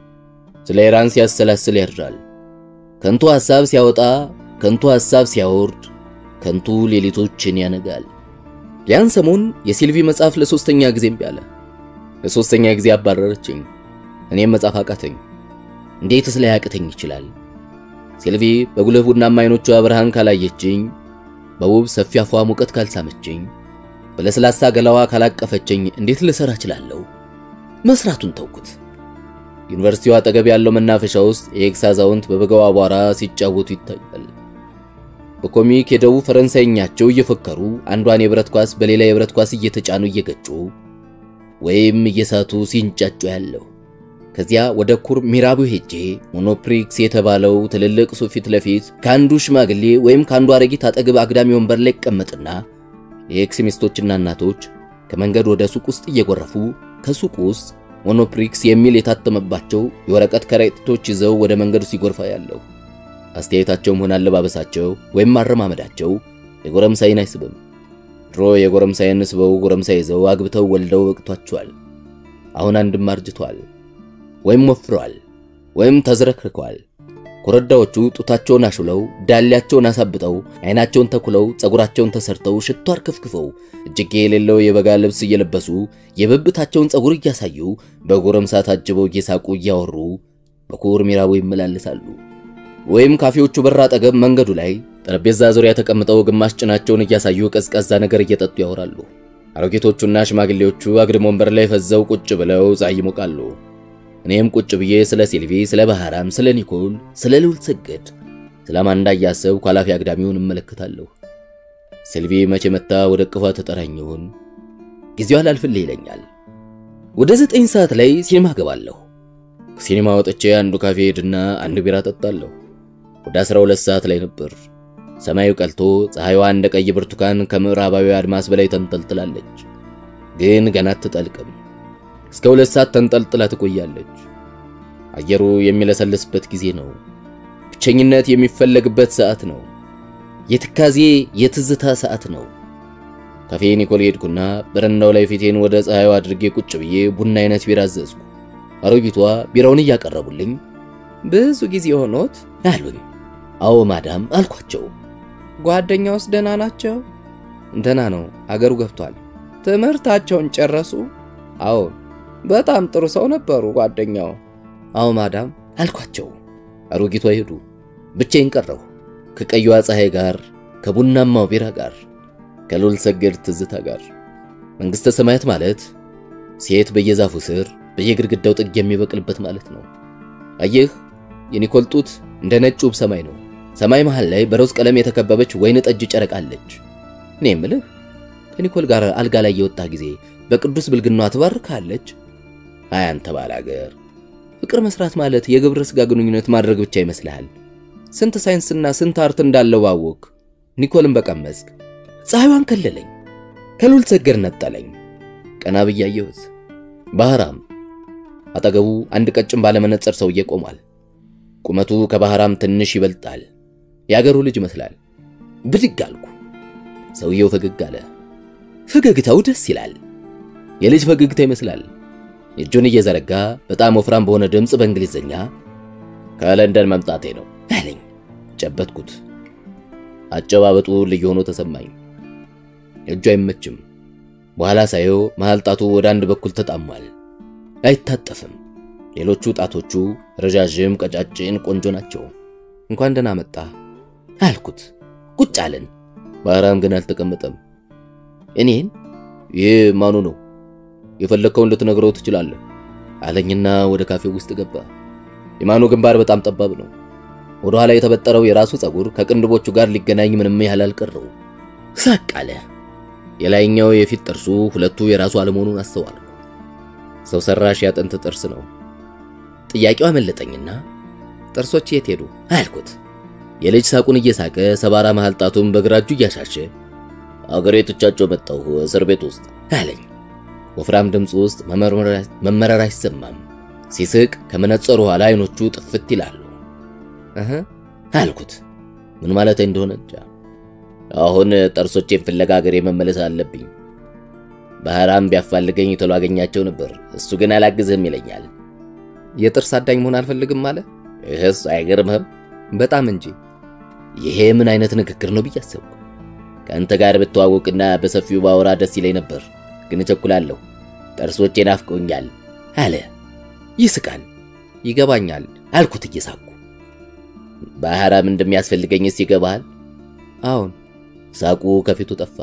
ስለ ኢራን ሲያሰላስል ያድራል። ከንቱ ሐሳብ ሲያወጣ፣ ከንቱ ሐሳብ ሲያወርድ፣ ከንቱ ሌሊቶችን ያነጋል። ያን ሰሞን የሲልቪ መጽሐፍ ለሶስተኛ ጊዜ እምቢ አለ። ለሶስተኛ ጊዜ አባረረችኝ። እኔም መጽሐፍ አቃተኝ። እንዴትስ ላይ ያቅተኝ ይችላል? ሲልቪ በጉልህ ቡናማ አይኖቿ ብርሃን ካላየችኝ፣ በውብ ሰፊ አፏ ሙቀት ካልሳመችኝ፣ በለስላሳ ገላዋ ካላቀፈችኝ እንዴት ልሰራ እችላለሁ? መስራቱን ተውኩት። ዩኒቨርሲቲው አጠገብ ያለው መናፈሻ ውስጥ የኤክስ አዛውንት በበጋው አቧራ ሲጫወቱ ይታያል። በኮሚክ የደቡብ ፈረንሳይኛቸው እየፈከሩ አንዷን የብረት ኳስ በሌላ የብረት ኳስ እየተጫኑ እየገጩ ወይም እየሳቱ ሲንጫጩ ያለው። ከዚያ ወደ ኩር ሚራቡ ሄጄ ሞኖፕሪክስ የተባለው ትልልቅ ሱቅ ፊት ለፊት ከአንዱ ሽማግሌ ወይም ከአንዱ አረጊት አጠገብ አግዳሚ ወንበር ላይ ይቀመጥና የኤክስ ሚስቶችና እናቶች ከመንገድ ወደ ሱቅ ውስጥ እየጎረፉ ከሱቅ ውስጥ ሞኖፕሪክስ የሚል የታተመባቸው የወረቀት ከረጢቶች ይዘው ወደ መንገዱ ሲጎርፋ ያለው። አስተያየታቸውም ሆነ አለባበሳቸው ወይም አረማመዳቸው የጎረምሳይን አይስብም። ድሮ የጎረምሳይን ስበው ጎረምሳ ይዘው አግብተው ወልደው በቅቷቸዋል። አሁን አንድም አርጅቷል ወይም ወፍረዋል ወይም ተዝረክርከዋል። ኮረዳዎቹ ጡታቸውን አሹለው ዳሌያቸውን አሳብጠው አይናቸውን ተኩለው ጸጉራቸውን ተሰርተው ሽቶ አርከፍክፈው እጅጌ የሌለው የበጋ ልብስ እየለበሱ የብብታቸውን ጸጉር እያሳዩ በጎረምሳ ታጅበው እየሳቁ እያወሩ በኩር ሚራቡ ይመላለሳሉ። ወይም ካፌዎቹ በር አጠገብ መንገዱ ላይ ጠረጴዛ ዙሪያ ተቀምጠው ግማሽ ጭናቸውን እያሳዩ ቀዝቃዛ ነገር እየጠጡ ያወራሉ። አሮጌቶቹና ሽማግሌዎቹ አግድም ወንበር ላይ ፈዘው ቁጭ ብለው ፀሐይ ይሞቃሉ። እኔም ቁጭ ብዬ ስለ ሲልቪ፣ ስለ ባህራም፣ ስለ ኒኮል፣ ስለ ልዑል ሰገድ፣ ስለ አማንዳ እያሰብኩ ኃላፊ አግዳሚውን እመለከታለሁ። ሲልቪ መቼ መታ ወደ እቅፏ ተጠራኝ ይሆን? ጊዜው አላልፍልህ ይለኛል። ወደ ዘጠኝ ሰዓት ላይ ሲኒማ ገባለሁ። ከሲኒማ ወጥቼ አንዱ ካፌ ሄድና አንድ ቢራ ጠጣለሁ። ወደ 12 ሰዓት ላይ ነበር። ሰማዩ ቀልቶ ፀሐይዋ እንደ ቀይ ብርቱካን ከምዕራባዊ አድማስ በላይ ተንጠልጥላለች። ግን ገና አትጠልቅም። እስከ ሁለት ሰዓት ተንጠልጥላ ትቆያለች። አየሩ የሚለሰልስበት ጊዜ ነው። ብቸኝነት የሚፈለግበት ሰዓት ነው። የትካዜ የትዝታ ሰዓት ነው። ካፌ ኒኮል ሄድኩና በረንዳው ላይ ፊቴን ወደ ፀሐዩ አድርጌ ቁጭ ብዬ ቡና አይነት ቢራ አዘዝኩ። አሮጊቷ ቢራውን እያቀረቡልኝ ብዙ ጊዜ ሆኖት አሉኝ። አዎ ማዳም አልኳቸው። ጓደኛውስ ደህና ናቸው? ደህና ነው፣ አገሩ ገብቷል። ትምህርታቸውን ጨረሱ? አዎ፣ በጣም ጥሩ ሰው ነበሩ ጓደኛው። አዎ ማዳም አልኳቸው። አሮጊቷ ሄዱ። ብቻዬን ቀረሁ ከቀዩዋ ፀሐይ ጋር፣ ከቡናማው ቢራ ጋር፣ ከልዑል ሰገድ ትዝታ ጋር። መንግሥተ ሰማያት ማለት ሴት በየዛፉ ስር በየግድግዳው ጥግ የሚበቅልበት ማለት ነው። አየህ የኒኮል ጡት እንደ ነጭ ውብ ሰማይ ነው። ሰማይ መሃል ላይ በሮዝ ቀለም የተከበበች ወይን ጠጅ ጨረቃ አለች። እኔ የምልህ ከኒኮል ጋር አልጋ ላይ የወጣ ጊዜ በቅዱስ ብልግኗ ትባርካለች። አይ አንተ ባላገር፣ ፍቅር መስራት ማለት የግብረ ሥጋ ግንኙነት ማድረግ ብቻ ይመስልሃል? ስንት ሳይንስና ስንት አርት እንዳለው ባወቅ ኒኮልን በቀመስክ። ፀሐይዋን ከለለኝ፣ ከልዑል ሰገድ ነጠለኝ። ቀና ብዬ አየሁት። ባህራም አጠገቡ አንድ ቀጭን ባለመነጽር ሰውዬ ቆሟል። ቁመቱ ከባህራም ትንሽ ይበልጣል። የአገሩ ልጅ ይመስላል። ብድግ አልኩ። ሰውየው ፈገግ አለ። ፈገግታው ደስ ይላል። የልጅ ፈገግታ ይመስላል። እጁን እየዘረጋ በጣም ወፍራም በሆነ ድምፅ በእንግሊዝኛ ከለንደን መምጣቴ ነው አለኝ። ጨበጥኩት። አጨባበጡ ልዩ ሆኖ ተሰማኝ። እጁ አይመችም። በኋላ ሳየው መሃል ጣቱ ወደ አንድ በኩል ተጣሟል። አይታጠፍም። ሌሎቹ ጣቶቹ ረዣዥም፣ ቀጫጭን፣ ቆንጆ ናቸው። እንኳን ደህና መጣ አልኩት። ቁጭ አለን። ባህራም ግን አልተቀመጠም። እኔን ይህ ማኑ ነው የፈለግከውን ልትነግረው ትችላለህ አለኝና ወደ ካፌው ውስጥ ገባ። የማኑ ግንባር በጣም ጠባብ ነው። ወደ ኋላ የተበጠረው የራሱ ፀጉር ከቅንድቦቹ ጋር ሊገናኝ ምንም ያህል አልቀረው። ሳቅ አለ። የላይኛው የፊት ጥርሱ ሁለቱ የራሱ አለመሆኑን አስተዋልኩ። ሰው ሰራሽ ያጥንት ጥርስ ነው። ጥያቄው አመለጠኝና ጥርሶች የት ሄዱ አልኩት። የልጅ ሳቁን እየሳቀ ሰባራ መሃል ጣቱን በግራ እጁ እያሻሸ አገሬ ትቻቸው መጣሁ እስር ቤት ውስጥ አለኝ። ወፍራም ድምፁ ውስጥ መመረር አይሰማም። ሲስቅ ከመነጸሩ ኋላ አይኖቹ ጥፍት ይላሉ። እህ አልኩት። ምን ማለት እንደሆነ እንጃ። አሁን ጥርሶቼን ፍለጋ አገሬ መመለስ አለብኝ። ባህራም ቢያፋልገኝ ቶሎ አገኛቸው ነበር። እሱ ግን አላግዝህም ይለኛል። የጥርስ አዳኝ መሆን አልፈልግም አለ። ይህስ አይገርምህም? በጣም እንጂ። ይሄ ምን አይነት ንግግር ነው ብዬ አሰብኩ። ከአንተ ጋር ብተዋወቅና በሰፊው ባወራ ደስ ይለኝ ነበር፣ ግን እቸኩላለሁ። ጥርሶቼ ናፍቀውኛል አለ። ይስቃል። ይገባኛል አልኩት እየሳኩ። ባህራም እንደሚያስፈልገኝስ ይገባሃል? አሁን ሳቁ ከፊቱ ጠፋ።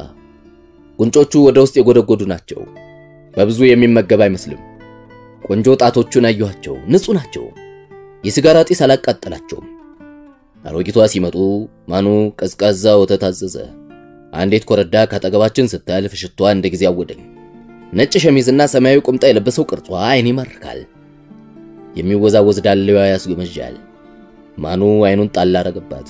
ጉንጮቹ ወደ ውስጥ የጎደጎዱ ናቸው። በብዙ የሚመገብ አይመስልም። ቆንጆ ጣቶቹን አየኋቸው፣ ንጹህ ናቸው። የሲጋራ ጢስ አላቃጠላቸውም። አሮጊቷ ሲመጡ ማኑ ቀዝቃዛ ወተት አዘዘ። አንዲት ኮረዳ ካጠገባችን ስታልፍ ሽቷ እንደ ጊዜ አወደኝ። ነጭ ሸሚዝና ሰማያዊ ቁምጣ የለበሰው ቅርጿ አይን ይማርካል። የሚወዛወዝ ዳሌዋ ያስጎመዣል። ማኑ አይኑን ጣል አረገባት።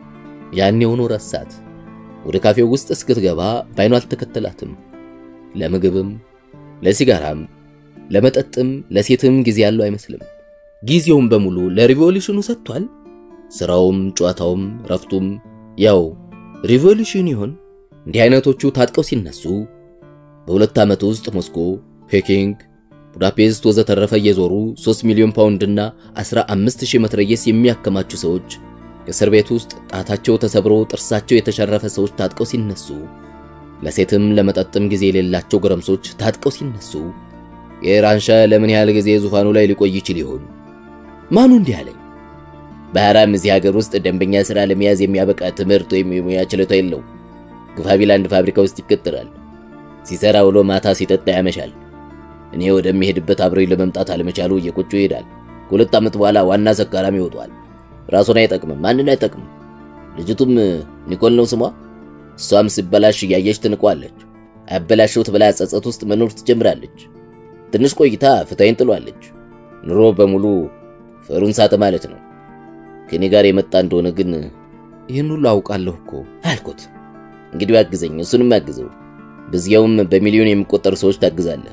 ያኔውኑ ረሳት። ወደ ካፌው ውስጥ እስክትገባ ባይኑ አልተከተላትም። ለምግብም፣ ለሲጋራም፣ ለመጠጥም፣ ለሴትም ጊዜ ያለው አይመስልም። ጊዜውም በሙሉ ለሪቮሉሽኑ ሰጥቷል። ስራውም፣ ጨዋታውም፣ ረፍቱም ያው ሪቮሉሽን ይሆን? እንዲህ አይነቶቹ ታጥቀው ሲነሱ በሁለት ዓመት ውስጥ ሞስኮ፣ ፔኪንግ፣ ቡዳፔስት ወዘተረፈ እየዞሩ 3 ሚሊዮን ፓውንድና 15000 መትረየስ የሚያከማቹ ሰዎች እስር ቤት ውስጥ ጣታቸው ተሰብሮ ጥርሳቸው የተሸረፈ ሰዎች ታጥቀው ሲነሱ፣ ለሴትም ለመጠጥም ጊዜ የሌላቸው ጎረምሶች ታጥቀው ሲነሱ የኢራን ሻህ ለምን ያህል ጊዜ ዙፋኑ ላይ ሊቆይ ይችል ይሆን? ማኑ እንዲህ አለኝ። ባህራም እዚህ ሀገር ውስጥ ደንበኛ ሥራ ለመያዝ የሚያበቃ ትምህርት ወይም የሙያ ችሎታ የለው። ግፋቢል አንድ ፋብሪካ ውስጥ ይቀጥራል። ሲሰራ ውሎ ማታ ሲጠጣ ያመሻል። እኔ ወደሚሄድበት አብረኝ ለመምጣት አለመቻሉ እየቆጩ ይሄዳል። ከሁለት ዓመት በኋላ ዋና ሰካራም ይወጧል። ራሱን አይጠቅምም፣ ማንን አይጠቅምም። ልጅቱም ኒኮል ነው ስሟ። እሷም ሲበላሽ እያየች ትንቋለች። አበላሸሁት ብላ ጸጸት ውስጥ መኖር ትጀምራለች። ትንሽ ቆይታ ፍታይን ጥሏለች። ኑሮ በሙሉ ፈሩን ሳተ ማለት ነው። ከኔ ጋር የመጣ እንደሆነ ግን ይህን ሁሉ አውቃለሁ እኮ አልኩት። እንግዲህ አግዘኝ፣ እሱንም አግዘው። በዚያውም በሚሊዮን የሚቆጠሩ ሰዎች ታግዛለህ።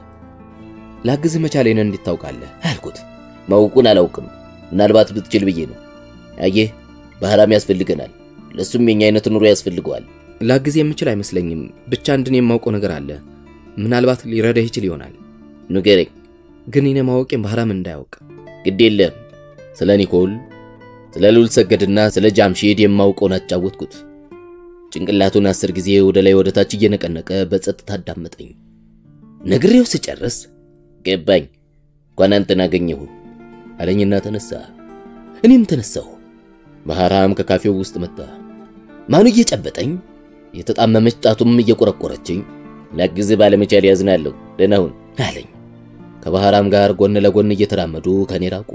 ላግዝህ መቻሌን እንዴት ታውቃለህ? አልኩት። ማውቁን አላውቅም፣ ምናልባት ብትችል ብዬ ነው። አየህ ባህራም ያስፈልገናል። ለሱም የኛ አይነት ኑሮ ያስፈልገዋል። ላግዝ የምችል አይመስለኝም። ብቻ አንድን የማውቀው ነገር አለ። ምናልባት ሊረዳህ ይችል ይሆናል። ንገረኝ። ግን እኔ ማወቄን ባህራም እንዳያውቅ። ግድ የለም። ስለ ኒኮል፣ ስለ ሉል ሰገድና ስለ ጃምሺድ የማውቀውን አጫወትኩት። ጭንቅላቱን አስር ጊዜ ወደ ላይ ወደ ታች እየነቀነቀ በጸጥታ አዳመጠኝ። ነግሬው ስጨርስ ገባኝ፣ እንኳን አንተን አገኘሁ አለኝና ተነሳ። እኔም ተነሳሁ። ባህራም ከካፌው ውስጥ መጣ። ማኑ እየጨበጠኝ የተጣመመች ጣቱም እየቆረቆረችኝ ላግዝህ ባለመቻል ያዝናለሁ፣ ደህና ሁን አለኝ። ከባህራም ጋር ጎን ለጎን እየተራመዱ ከኔ ራቁ።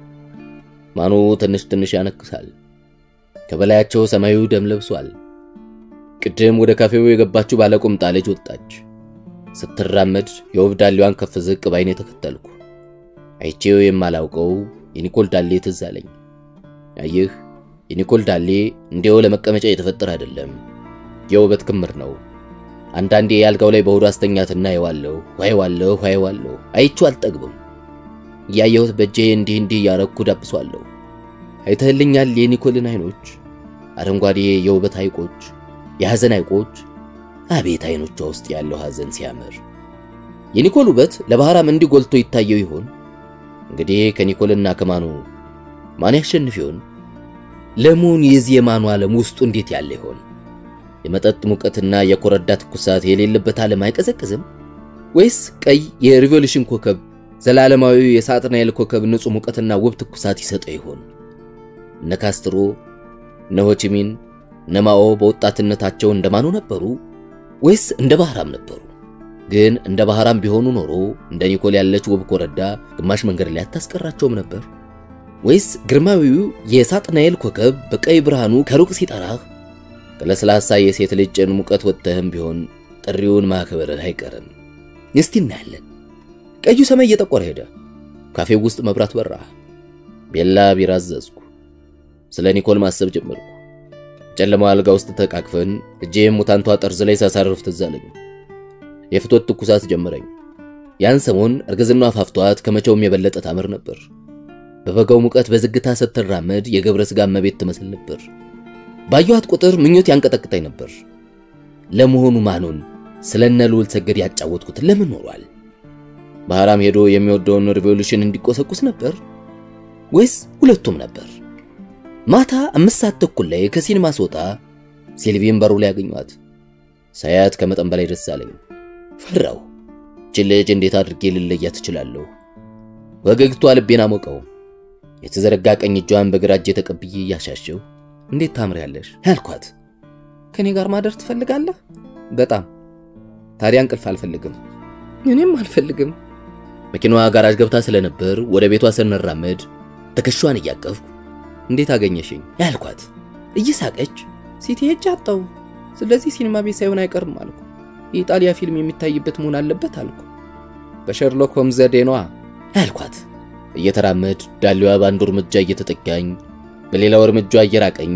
ማኑ ትንሽ ትንሽ ያነክሳል። ከበላያቸው ሰማዩ ደም ለብሷል። ቅድም ወደ ካፌው የገባችው ባለቁምጣ ልጅ ወጣች። ስትራመድ የውብ ዳሌዋን ከፍ ዝቅ ባይኔ ተከተልኩ። አይቼው የማላውቀው የኒኮል ዳሌ ትዝ አለኝ። አየህ የኒኮል ዳሌ እንዲያው ለመቀመጫ የተፈጠረ አይደለም፣ የውበት ክምር ነው። አንዳንዴ የአልጋው ላይ በሆዱ አስተኛትና አየዋለሁ አየዋለሁ አየዋለሁ፣ አይቼው አልጠግብም። እያየሁት በእጄ እንዲህ እንዲህ እያረኩ ዳብሷለሁ። አይተህልኛል የኒኮልን አይኖች፣ አረንጓዴ የውበት ሐይቆች፣ የሐዘን ሐይቆች። አቤት አይኖቿ ውስጥ ያለው ሐዘን ሲያምር! የኒኮል ውበት ለባህራም እንዲህ ጎልቶ ይታየው ይሆን? እንግዲህ ከኒኮልና ከማኑ ማን ያሸንፍ ይሆን? ለመሆኑ የዚህ የማኑ ዓለም ውስጡ እንዴት ያለ ይሆን? የመጠጥ ሙቀትና የኮረዳ ትኩሳት የሌለበት ዓለም አይቀዘቅዝም? ወይስ ቀይ የሪቮሉሽን ኮከብ ዘላለማዊ የሳጥናኤል ኮከብ ንጹሕ ሙቀትና ውብ ትኩሳት ይሰጠው ይሆን? እነ ካስትሮ፣ እነ ሆቺሚን፣ እነ ማኦ በወጣትነታቸው እንደማኑ ነበሩ ወይስ እንደ ባህራም ነበሩ? ግን እንደ ባህራም ቢሆኑ ኖሮ እንደ ኒኮል ያለች ውብ ኮረዳ ግማሽ መንገድ ላይ አታስቀራቸውም ነበር? ወይስ ግርማዊው የሳጥናኤል ኮከብ በቀይ ብርሃኑ ከሩቅ ሲጠራህ ከለስላሳ የሴት ልጅ ጭን ሙቀት ወጥተህም ቢሆን ጥሪውን ማክበርህ አይቀርም። እስቲ እናያለን። ቀዩ ሰማይ እየጠቆረ ሄደ። ካፌው ውስጥ መብራት በራ። ቤላ ቢራ አዘዝኩ። ስለ ኒኮል ማሰብ ጀመርኩ። ጨለማው አልጋ ውስጥ ተቃቅፈን እጄም ሙታንቷ ጠርዝ ላይ ሳሳርፍ ትዝ አለኝ። የፍቶት ትኩሳት ጀመረኝ። ያን ሰሞን እርግዝናዋ አፋፍቷት ከመቼውም የበለጠ ታምር ነበር። በበጋው ሙቀት በዝግታ ስትራመድ የገብረ ሥጋ እመቤት ትመስል ነበር። ባየኋት ቁጥር ምኞት ያንቀጠቅጠኝ ነበር። ለመሆኑ ማኑን ስለነ ልዑል ሰገድ ያጫወትኩት ለምን ኖሯል? ባህራም ሄዶ የሚወደውን ሪቮሉሽን እንዲቆሰቁስ ነበር ወይስ ሁለቱም ነበር? ማታ አምስት ሰዓት ተኩል ላይ ከሲኒማ ስወጣ ሴልቪን በሩ ላይ ያገኟት። ሳያት ከመጠን በላይ ደስ አለኝ። ፈራው። ይህች ልጅ እንዴት አድርጌ ልለያት እችላለሁ? ወገግቷ ልቤን አሞቀው። የተዘረጋ ቀኝ እጇን በግራ እጄ ተቀብዬ እያሻሸው እንዴት ታምሪያለሽ ያልኳት። ከኔ ጋር ማደር ትፈልጋለህ? በጣም ታዲያ እንቅልፍ አልፈልግም። እኔም አልፈልግም። መኪናዋ ጋራጅ ገብታ ስለነበር ወደ ቤቷ ስንራመድ ትከሻዋን እያቀፍኩ እንዴት አገኘሽኝ ያልኳት እየሳቀች ሲቲ ሄጄ አጣሁ። ስለዚህ ሲኒማ ቤት ሳይሆን አይቀርም አልኩ። የኢጣሊያ ፊልም የሚታይበት መሆን አለበት አልኩ። በሸርሎክ ሆምስ ዘዴ ነዋ ያልኳት እየተራመድ ዳሌዋ በአንዱ እርምጃ እየተጠጋኝ በሌላው እርምጃ እየራቀኝ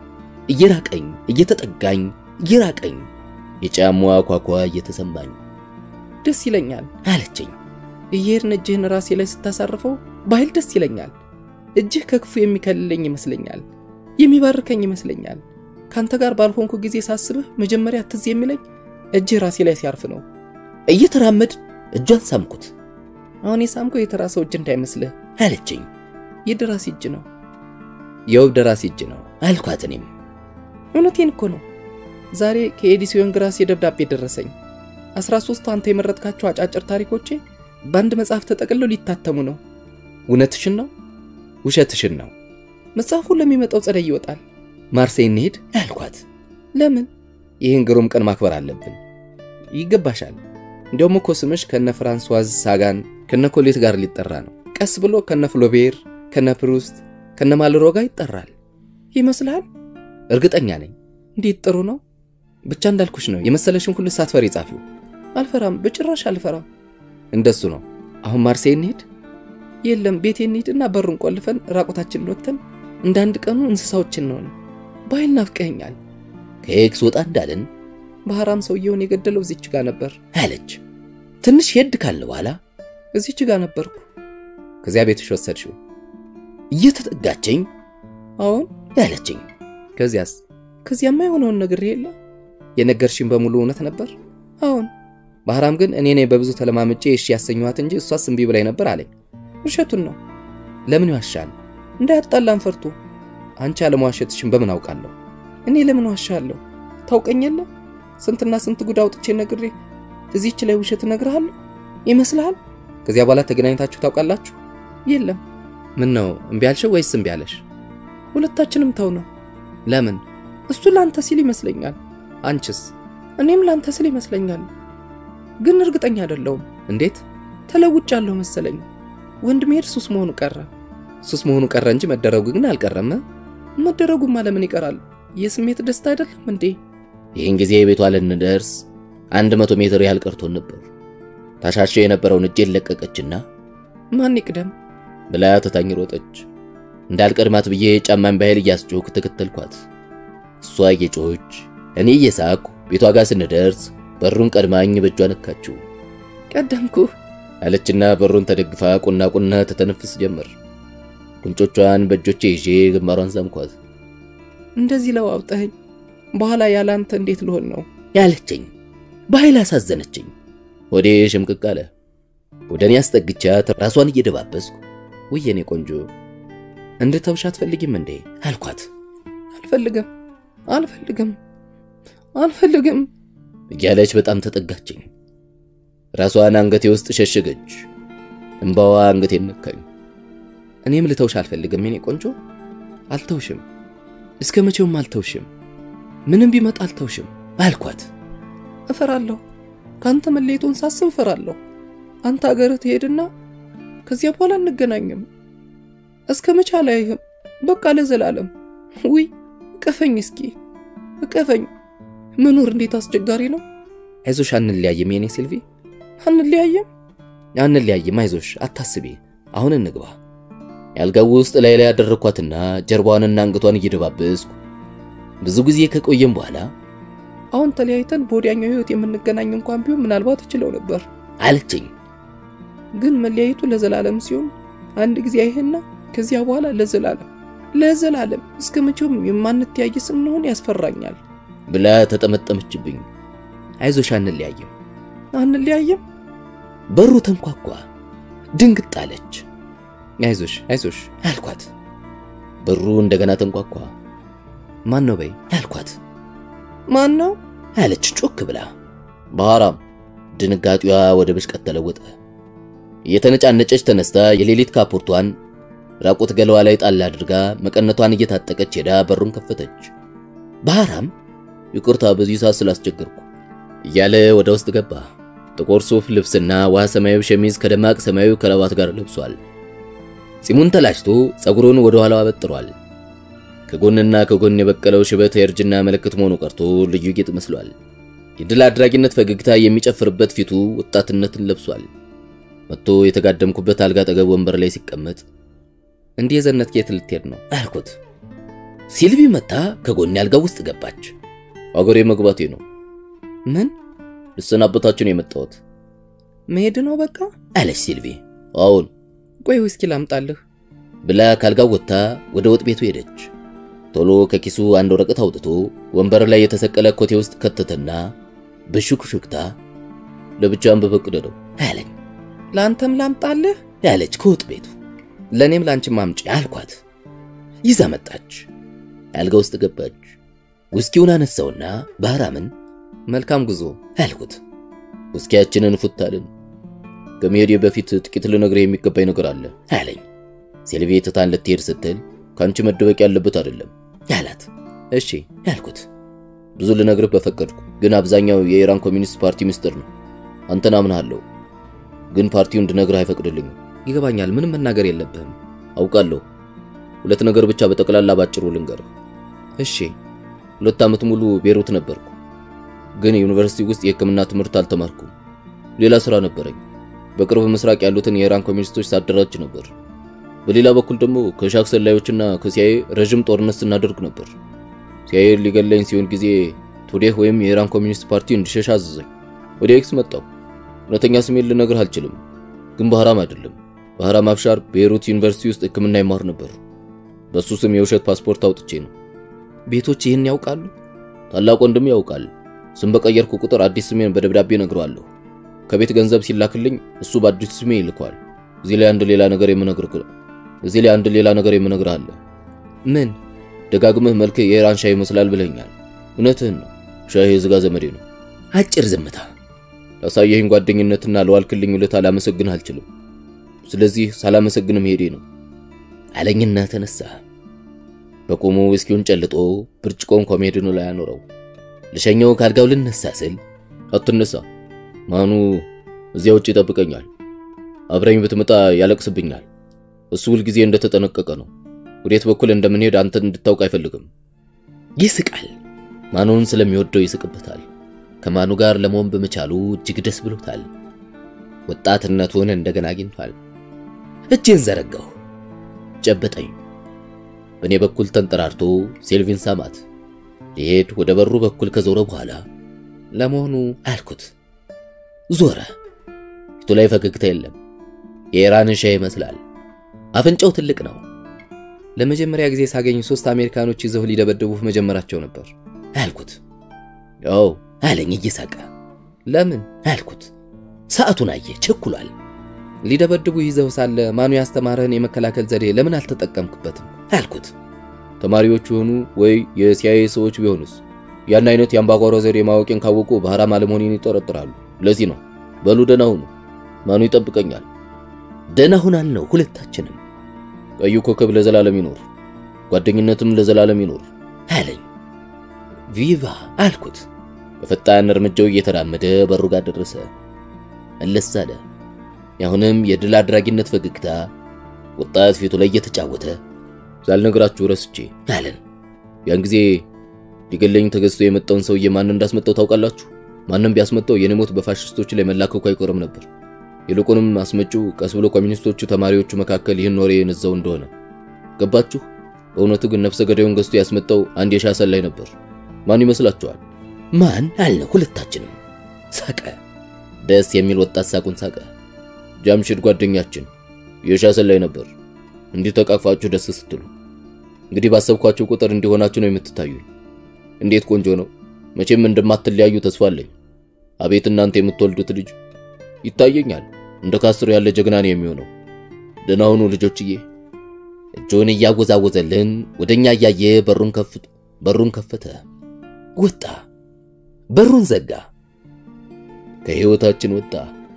እየራቀኝ እየተጠጋኝ እየራቀኝ የጫማዋ ኳኳ እየተሰማኝ ደስ ይለኛል አለችኝ። እየሄድን እጅህን ራሴ ላይ ስታሳርፈው በኃይል ደስ ይለኛል። እጅህ ከክፉ የሚከልለኝ ይመስለኛል፣ የሚባርከኝ ይመስለኛል። ካንተ ጋር ባልሆንኩ ጊዜ ሳስብህ መጀመሪያ ትዝ የሚለኝ እጅህ ራሴ ላይ ሲያርፍ ነው። እየተራመድ እጇን ሳምኩት። አሁን የሳምከው የተራ ሰው እጅ እንዳይመስልህ አለችኝ። የደራሲ እጅ ነው። የውብ ደራሲ እጅ ነው አልኳት። እኔም እውነቴን እኮ ነው። ዛሬ ከኤዲሲዮን ግራስ የደብዳቤ ደረሰኝ። አስራ ሦስቱ አንተ የመረጥካቸው አጫጭር ታሪኮቼ በአንድ መጽሐፍ ተጠቅልለው ሊታተሙ ነው። እውነትሽን ነው ውሸትሽን ነው? መጽሐፉ ለሚመጣው ጸደይ ይወጣል። ማርሴይ እንሄድ አልኳት። ለምን? ይህን ግሩም ቀን ማክበር አለብን። ይገባሻል። እንዲያውም እኮ ስምሽ ከነ ፍራንሷዝ ሳጋን ከነ ኮሌት ጋር ሊጠራ ነው። ቀስ ብሎ ከነ ፍሎቤር፣ ከነ ፕሩስት፣ ከነ ማልሮ ጋር ይጠራል ይመስልሃል? እርግጠኛ ነኝ። እንዴት ጥሩ ነው። ብቻ እንዳልኩሽ ነው። የመሰለሽን ሁሉ ሳትፈሪ ጻፊው። አልፈራም፣ በጭራሽ አልፈራም። እንደሱ ነው። አሁን ማርሴይ እንሄድ? የለም ቤቴ እንሂድና በሩን ቆልፈን ራቁታችንን ወጥተን እንደ አንድ ቀኑ እንስሳዎችን ነውን። በኃይል ናፍቀኸኛል። ከኤክስ ወጣ እንዳለን ባህራም ሰውየውን የገደለው እዚች ጋ ነበር አለች። ትንሽ ሄድ ካለ በኋላ እዚች ጋ ነበርኩ። ከዚያ ቤትሽ ወሰድሽው? እየተጠጋችኝ አሁን ያለችኝ። ከዚያስ? ከዚያማ የሆነውን ነግሬ የለ የነገርሽኝ በሙሉ እውነት ነበር? አሁን ባህራም ግን እኔ ነኝ በብዙ ተለማምጬ እሺ ያሰኘኋት እንጂ እሷስ እምቢ ብላኝ ነበር አለኝ። ውሸቱን ነው። ለምን ይዋሻል? እንዳያጣላን ፈርቶ። አንቺ አለመዋሸትሽን በምን አውቃለሁ? እኔ ለምን ዋሻለሁ? ታውቀኝ የለ ስንትና ስንት ጉድ አውጥቼ ነግሬ እዚህች ላይ ውሸት እነግርሃለሁ ይመስልሃል? ከዚያ በኋላ ተገናኝታችሁ ታውቃላችሁ? የለም። ምን ነው እምቢ አልሽው ወይስ እምቢ አለሽ? ሁለታችንም ተው ነው። ለምን? እሱ ላንተ ሲል ይመስለኛል። አንቺስ? እኔም ላንተ ስል ይመስለኛል፣ ግን እርግጠኛ አይደለሁም። እንዴት? ተለውጫለሁ መሰለኝ። ወንድሜ ሱስ መሆኑ ቀረ። ሱስ መሆኑ ቀረ እንጂ መደረጉ ግን አልቀረም። መደረጉማ ለምን ይቀራል? የስሜት ደስታ አይደለም እንዴ? ይህን ጊዜ ቤቷ ልንደርስ አንድ መቶ ሜትር ያህል ቀርቶን ነበር። ታሻሸው የነበረውን እጄን ለቀቀችና ማን ይቅደም ብላ ትታኝ ሮጠች። እንዳልቀድማት ብዬ ጫማን በኃይል እያስጮክ ተከተልኳት። እሷ እየጮች እኔ እየሳኩ ቤቷ ጋር ስንደርስ በሩን ቀድማኝ በእጇ ነካችው። ቀደምኩህ አለችና በሩን ተደግፋ ቁና ቁና ተተነፍስ ጀመር። ጉንጮቿን በእጆቼ ይዤ ግንባሯን ሳምኳት። እንደዚህ ለዋውጠኸኝ በኋላ ያለ አንተ እንዴት ልሆን ነው ያለችኝ በኃይል አሳዘነችኝ። ወዴ ሽምቅቅ አለ። ወደ እኔ አስጠግቻት ራሷን እየደባበስኩ ውይ የኔ ቆንጆ እንድተውሽ አትፈልጊም እንዴ አልኳት። አልፈልግም አልፈልግም አልፈልግም እያለች በጣም ተጠጋችኝ። ራሷን አንገቴ ውስጥ ሸሸገች። እምባዋ አንገቴን ነካኝ። እኔም ልተውሽ አልፈልግም የኔ ቆንጆ፣ አልተውሽም። እስከ መቼውም አልተውሽም። ምንም ቢመጣ አልተውሽም አልኳት። እፈራለሁ፣ ከአንተ መለየቱን ሳስብ እፈራለሁ። አንተ አገርህ ትሄድና ከዚያ በኋላ እንገናኝም። እስከ መቼ አላይህም? በቃ ለዘላለም። ውይ እቀፈኝ፣ እስኪ እቀፈኝ። መኖር እንዴት አስቸጋሪ ነው። አይዞሽ፣ አንለያይም የኔ ሲልቪ፣ አንለያይም፣ አንለያይም። አይዞሽ፣ አታስቢ። አሁን እንግባ። ያልጋው ውስጥ ላይ ላይ ያደረኳትና ጀርባዋንና አንገቷን እየደባበስኩ ብዙ ጊዜ ከቆየም በኋላ አሁን ተለያይተን በወዲያኛው ህይወት የምንገናኝ እንኳን ቢሆን ምናልባት እችለው ነበር አለችኝ። ግን መለያየቱ ለዘላለም ሲሆን አንድ ጊዜ አይህና ከዚያ በኋላ ለዘላለም ለዘላለም እስከ መቼውም የማንተያይ ስንሆን ያስፈራኛል ብላ ተጠመጠመችብኝ። አይዞሽ አንለያይም አንለያይም በሩ ተንኳኳ። ድንግጥ አለች። አይዞሽ አይዞሽ አልኳት። በሩ እንደገና ተንኳኳ። ማን ነው በይ አልኳት። ማን ነው አለች ጮክ ብላ። ባህራም ድንጋጤዋ ወደ ብሽቀት ተለወጠ። እየተነጫነጨች ተነስታ የሌሊት ካፖርቷን ራቁት ገለዋ ላይ ጣል አድርጋ መቀነቷን እየታጠቀች ሄዳ በሩን ከፈተች። ባህራም ይቅርታ በዚህ ሰዓት ስላስቸገርኩ እያለ ወደ ውስጥ ገባ። ጥቁር ሱፍ ልብስና ውሃ ሰማያዊ ሸሚዝ ከደማቅ ሰማያዊ ከረባት ጋር ለብሷል። ጺሙን ተላጭቶ ጸጉሩን ወደ ኋላው አበጥሯል። ከጎንና ከጎን የበቀለው ሽበት የእርጅና ምልክት መሆኑ ቀርቶ ልዩ ጌጥ መስሏል። የድል አድራጊነት ፈገግታ የሚጨፍርበት ፊቱ ወጣትነትን ለብሷል። መጥቶ የተጋደምኩበት አልጋ አጠገብ ወንበር ላይ ሲቀመጥ እንዲህ የዘነት ጌት ልትሄድ ነው አልኩት። ሲልቪ መታ ከጎን አልጋ ውስጥ ገባች። አገሬ መግባቴ ነው። ምን ልሰናበታችሁ ነው የመጣሁት መሄድ ነው በቃ አለች ሲልቪ። አዎን ቆይ ውስኪ ላምጣልህ ብላ ካልጋው ወጥታ ወደ ወጥ ቤቱ ሄደች። ቶሎ ከኪሱ አንድ ወረቀት አውጥቶ ወንበር ላይ የተሰቀለ ኮቴ ውስጥ ከተተና በሹክሹክታ ለብቻም በፈቅደ ነው አለኝ። ለአንተም ላምጣልህ ያለች ከወጥ ቤቱ ለእኔም ለአንቺም አምጪ አልኳት። ይዛ መጣች። አልጋ ውስጥ ገባች። ውስኪውን አነሳውና ባህራምን መልካም ጉዞ አልኩት። ውስኪያችንን ፉታልን። ከመሄዴ በፊት ጥቂት ልነግርህ የሚገባኝ ነገር አለ አለኝ። ሴልቪ ትታን ልትሄድ ስትል ከአንቺ መደበቅ ያለበት አይደለም ያላት። እሺ ያልኩት ብዙ ልነግርህ በፈቀድኩ፣ ግን አብዛኛው የኢራን ኮሚኒስት ፓርቲ ምስጢር ነው። አንተን አምናለሁ፣ ግን ፓርቲው እንድነግርህ አይፈቅድልኝም። ይገባኛል። ምንም መናገር የለብህም አውቃለሁ። ሁለት ነገር ብቻ በጠቅላላ ባጭሩ ልንገርህ። እሺ ሁለት ዓመት ሙሉ ቤሩት ነበርኩ፣ ግን ዩኒቨርሲቲ ውስጥ የሕክምና ትምህርት አልተማርኩም። ሌላ ስራ ነበረኝ። በቅርብ ምስራቅ ያሉትን የኢራን ኮሚኒስቶች ሳደራጅ ነበር። በሌላ በኩል ደግሞ ከሻክ ሰላዮችና ከሲአይኤ ረዥም ጦርነት ስናደርግ ነበር። ሲአይኤ ሊገለኝ ሲሆን ጊዜ ቱዴህ ወይም የኢራን ኮሚኒስት ፓርቲ እንዲሸሽ አዘዘኝ። ወደ ኤክስ መጣሁ። እውነተኛ ስሜን ልነግርህ አልችልም፣ ግን ባህራም አይደለም። ባህራም አፍሻር ቤይሩት ዩኒቨርሲቲ ውስጥ ሕክምና ይማር ነበር። በሱ ስም የውሸት ፓስፖርት አውጥቼ ነው። ቤቶች ይህን ያውቃሉ? ታላቅ ወንድም ያውቃል። ስም በቀየርኩ ቁጥር አዲስ ስሜን በደብዳቤ ነግረዋለሁ። ከቤት ገንዘብ ሲላክልኝ እሱ በአዲስ ስሜ ይልኳል። እዚህ ላይ አንድ ሌላ ነገር የምነግርህ እዚህ ላይ አንድ ሌላ ነገር የምነግርህ አለ። ምን? ደጋግመህ መልክ የኢራን ሻህ ይመስላል ብለኛል። እውነትህን ነው። ሻህ የዝጋ ዘመዴ ነው። አጭር ዝምታ። ላሳየኸኝ ጓደኝነትና ለዋልክልኝ ውለታ ላመሰግንህ አልችልም። ስለዚህ ሳላመሰግን መሄዴ ነው አለኝና ተነሳ። በቆሙ ውስኪውን ጨልጦ ብርጭቆን ኮሜዲኑ ላይ አኖረው። ልሸኘው ካልጋው ልነሳ ስል አትነሳ፣ ማኑ እዚያ ውጭ ይጠብቀኛል። አብረኝ ብትመጣ ያለቅስብኛል። እሱ ሁልጊዜ እንደተጠነቀቀ ነው። ወዴት በኩል እንደምንሄድ አንተ እንድታውቅ አይፈልግም። ይስቃል። ማኑን ስለሚወደው ይስቅበታል። ከማኑ ጋር ለመሆን በመቻሉ እጅግ ደስ ብሎታል። ወጣትነቱን እንደገና አግኝቷል። እጄን ዘረጋሁ፣ ጨበጠኝ። በእኔ በኩል ተንጠራርቶ ሴልቪን ሳማት። ሊሄድ ወደ በሩ በኩል ከዞረ በኋላ ለመሆኑ አልኩት። ዞረ። ፊቱ ላይ ፈገግታ የለም። የኢራን ሻህ ይመስላል። አፍንጫው ትልቅ ነው። ለመጀመሪያ ጊዜ ሳገኝ ሶስት አሜሪካኖች ይዘው ሊደበድቡህ መጀመራቸው ነበር አልኩት። ያው አለኝ እየሳቀ። ለምን አልኩት። ሰዓቱን አየ፣ ቸኩሏል። ሊደበድቡ ይዘው ሳለ ማኑ ያስተማረህን የመከላከል ዘዴ ለምን አልተጠቀምክበትም? አልኩት። ተማሪዎች የሆኑ ወይ የሲአይኤ ሰዎች ቢሆኑስ ያን አይነት የአምባጓሮ ዘዴ ማወቄን ካወቁ ባህራም አለመሆኔን ይጠረጥራሉ። ለዚህ ነው። በሉ ደህና ሁኑ፣ ማኑ ይጠብቀኛል ደህና ሁናል ነው ሁለታችንም። ቀዩ ኮከብ ለዘላለም ይኖር፣ ጓደኝነትም ለዘላለም ይኖር አለኝ። ቪቫ አልኩት። በፈጣን እርምጃው እየተራመደ በሩ ጋር ደረሰ። መለስ አለ። አሁንም የድል አድራጊነት ፈገግታ ወጣት ፊቱ ላይ እየተጫወተ ሳልነግራችሁ ረስቼ አለን። ያን ጊዜ ሊገለኝ ተገዝቶ የመጣውን ሰውዬ ማን እንዳስመጣው ታውቃላችሁ? ማንም ቢያስመጣው የኔ ሞት በፋሽስቶች ላይ መላከኩ አይቆርም ነበር። ይልቁንም አስመጪው ቀስ ብሎ ኮሚኒስቶቹ ተማሪዎቹ መካከል ይህን ወሬ የነዛው እንደሆነ ገባችሁ? በእውነቱ ግን ነፍሰ ገዳዩን ገዝቶ ያስመጣው አንድ የሻሰን ላይ ነበር። ማን ይመስላችኋል? ማን አለ። ሁለታችንም ሳቀ። ደስ የሚል ወጣት ሳቁን ሳቀ። ጃምሽድ ጓደኛችን የሻሰን ላይ ነበር። እንዲህ ተቃቅፋችሁ ደስ ስትሉ እንግዲህ ባሰብኳችሁ ቁጥር እንዲሆናችሁ ነው የምትታዩኝ። እንዴት ቆንጆ ነው! መቼም እንደማትለያዩ ተስፋ አለኝ። አቤት እናንተ የምትወልዱት ልጅ ይታየኛል። እንደ ካስትሮ ያለ ጀግና ነው የሚሆነው። ደህና ሁኑ ልጆችዬ። እጆን እያወዛወዘልን ወደኛ እያየ በሩን ከፍት በሩን ከፈተ፣ ወጣ፣ በሩን ዘጋ፣ ከህይወታችን ወጣ።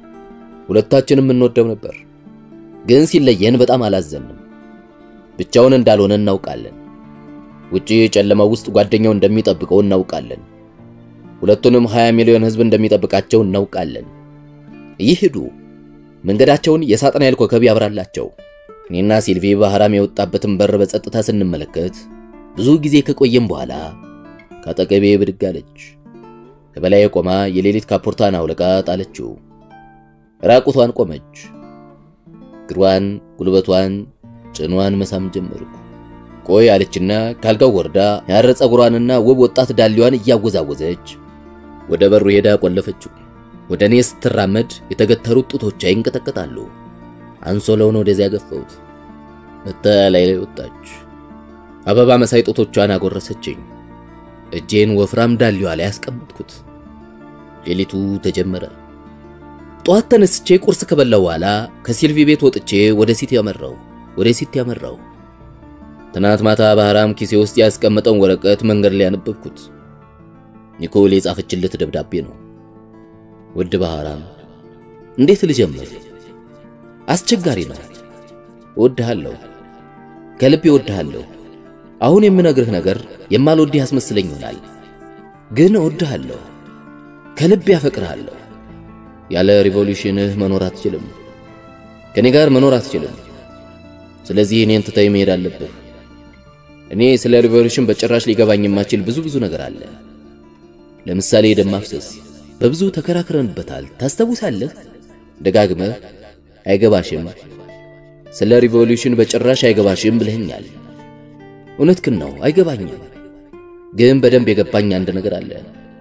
ሁለታችንም እንወደው ነበር፣ ግን ሲለየን በጣም አላዘንም። ብቻውን እንዳልሆነ እናውቃለን። ውጪ ጨለማው ውስጥ ጓደኛው እንደሚጠብቀው እናውቃለን። ሁለቱንም 20 ሚሊዮን ህዝብ እንደሚጠብቃቸው እናውቃለን። ይሄዱ መንገዳቸውን የሳጥናኤል ኮከብ ያብራላቸው። እኔና ሲልቪ ባህራም የወጣበትን በር በጸጥታ ስንመለከት ብዙ ጊዜ ከቆየም በኋላ ከአጠገቤ ብድግ አለች። ከበላይ ቆማ የሌሊት ካፖርታን አውልቃ ጣለችው። ራቁቷን ቆመች። እግሯን፣ ጉልበቷን፣ ጭኗን መሳም ጀመርኩ። ቆይ አለችና ካልጋው ወርዳ ያረ ጸጉሯንና ውብ ወጣት ዳሌዋን እያወዛወዘች ወደ በሩ ሄዳ ቆለፈችው። ወደ እኔ ስትራመድ የተገተሩት ጡቶቿ ይንቀጠቀጣሉ። አንሶላውን ወደዚያ ገፈውት መታ ላይ ላይ ወጣች። አበባ መሳይ ጡቶቿን አጎረሰችኝ። እጄን ወፍራም ዳሌዋ ላይ ያስቀመጥኩት። ሌሊቱ ተጀመረ። ጠዋት ተነስቼ ቁርስ ከበላው በኋላ ከሲልቪ ቤት ወጥቼ ወደ ሲቲ ያመራው ወደ ሲቲ ያመራው። ትናንት ማታ ባህራም ኪሴ ውስጥ ያስቀመጠውን ወረቀት መንገድ ላይ ያነበብኩት ኒኮል የጻፈችለት ደብዳቤ ነው። ውድ ባህራም፣ እንዴት ልጀምር? አስቸጋሪ ነው። እወድሃለሁ፣ ከልቤ እወድሃለሁ። አሁን የምነግርህ ነገር የማልወድህ ያስመስለኝ ይሆናል፣ ግን እወድሃለሁ፣ ከልቤ ያፈቅርሃለሁ። ያለ ሪቮሉሽንህ መኖር አትችልም። ከኔ ጋር መኖር አትችልም። ስለዚህ እኔን ትተህ መሄድ አለብህ። እኔ ስለ ሪቮሉሽን በጭራሽ ሊገባኝ የማችል ብዙ ብዙ ነገር አለ። ለምሳሌ ደም ማፍሰስ በብዙ ተከራክረንበታል። ታስታውሳለህ? ደጋግመህ አይገባሽም፣ ስለ ሪቮሉሽን በጭራሽ አይገባሽም ብለኸኛል። እውነትህን ነው፣ አይገባኝም። ግን በደንብ የገባኝ አንድ ነገር አለ።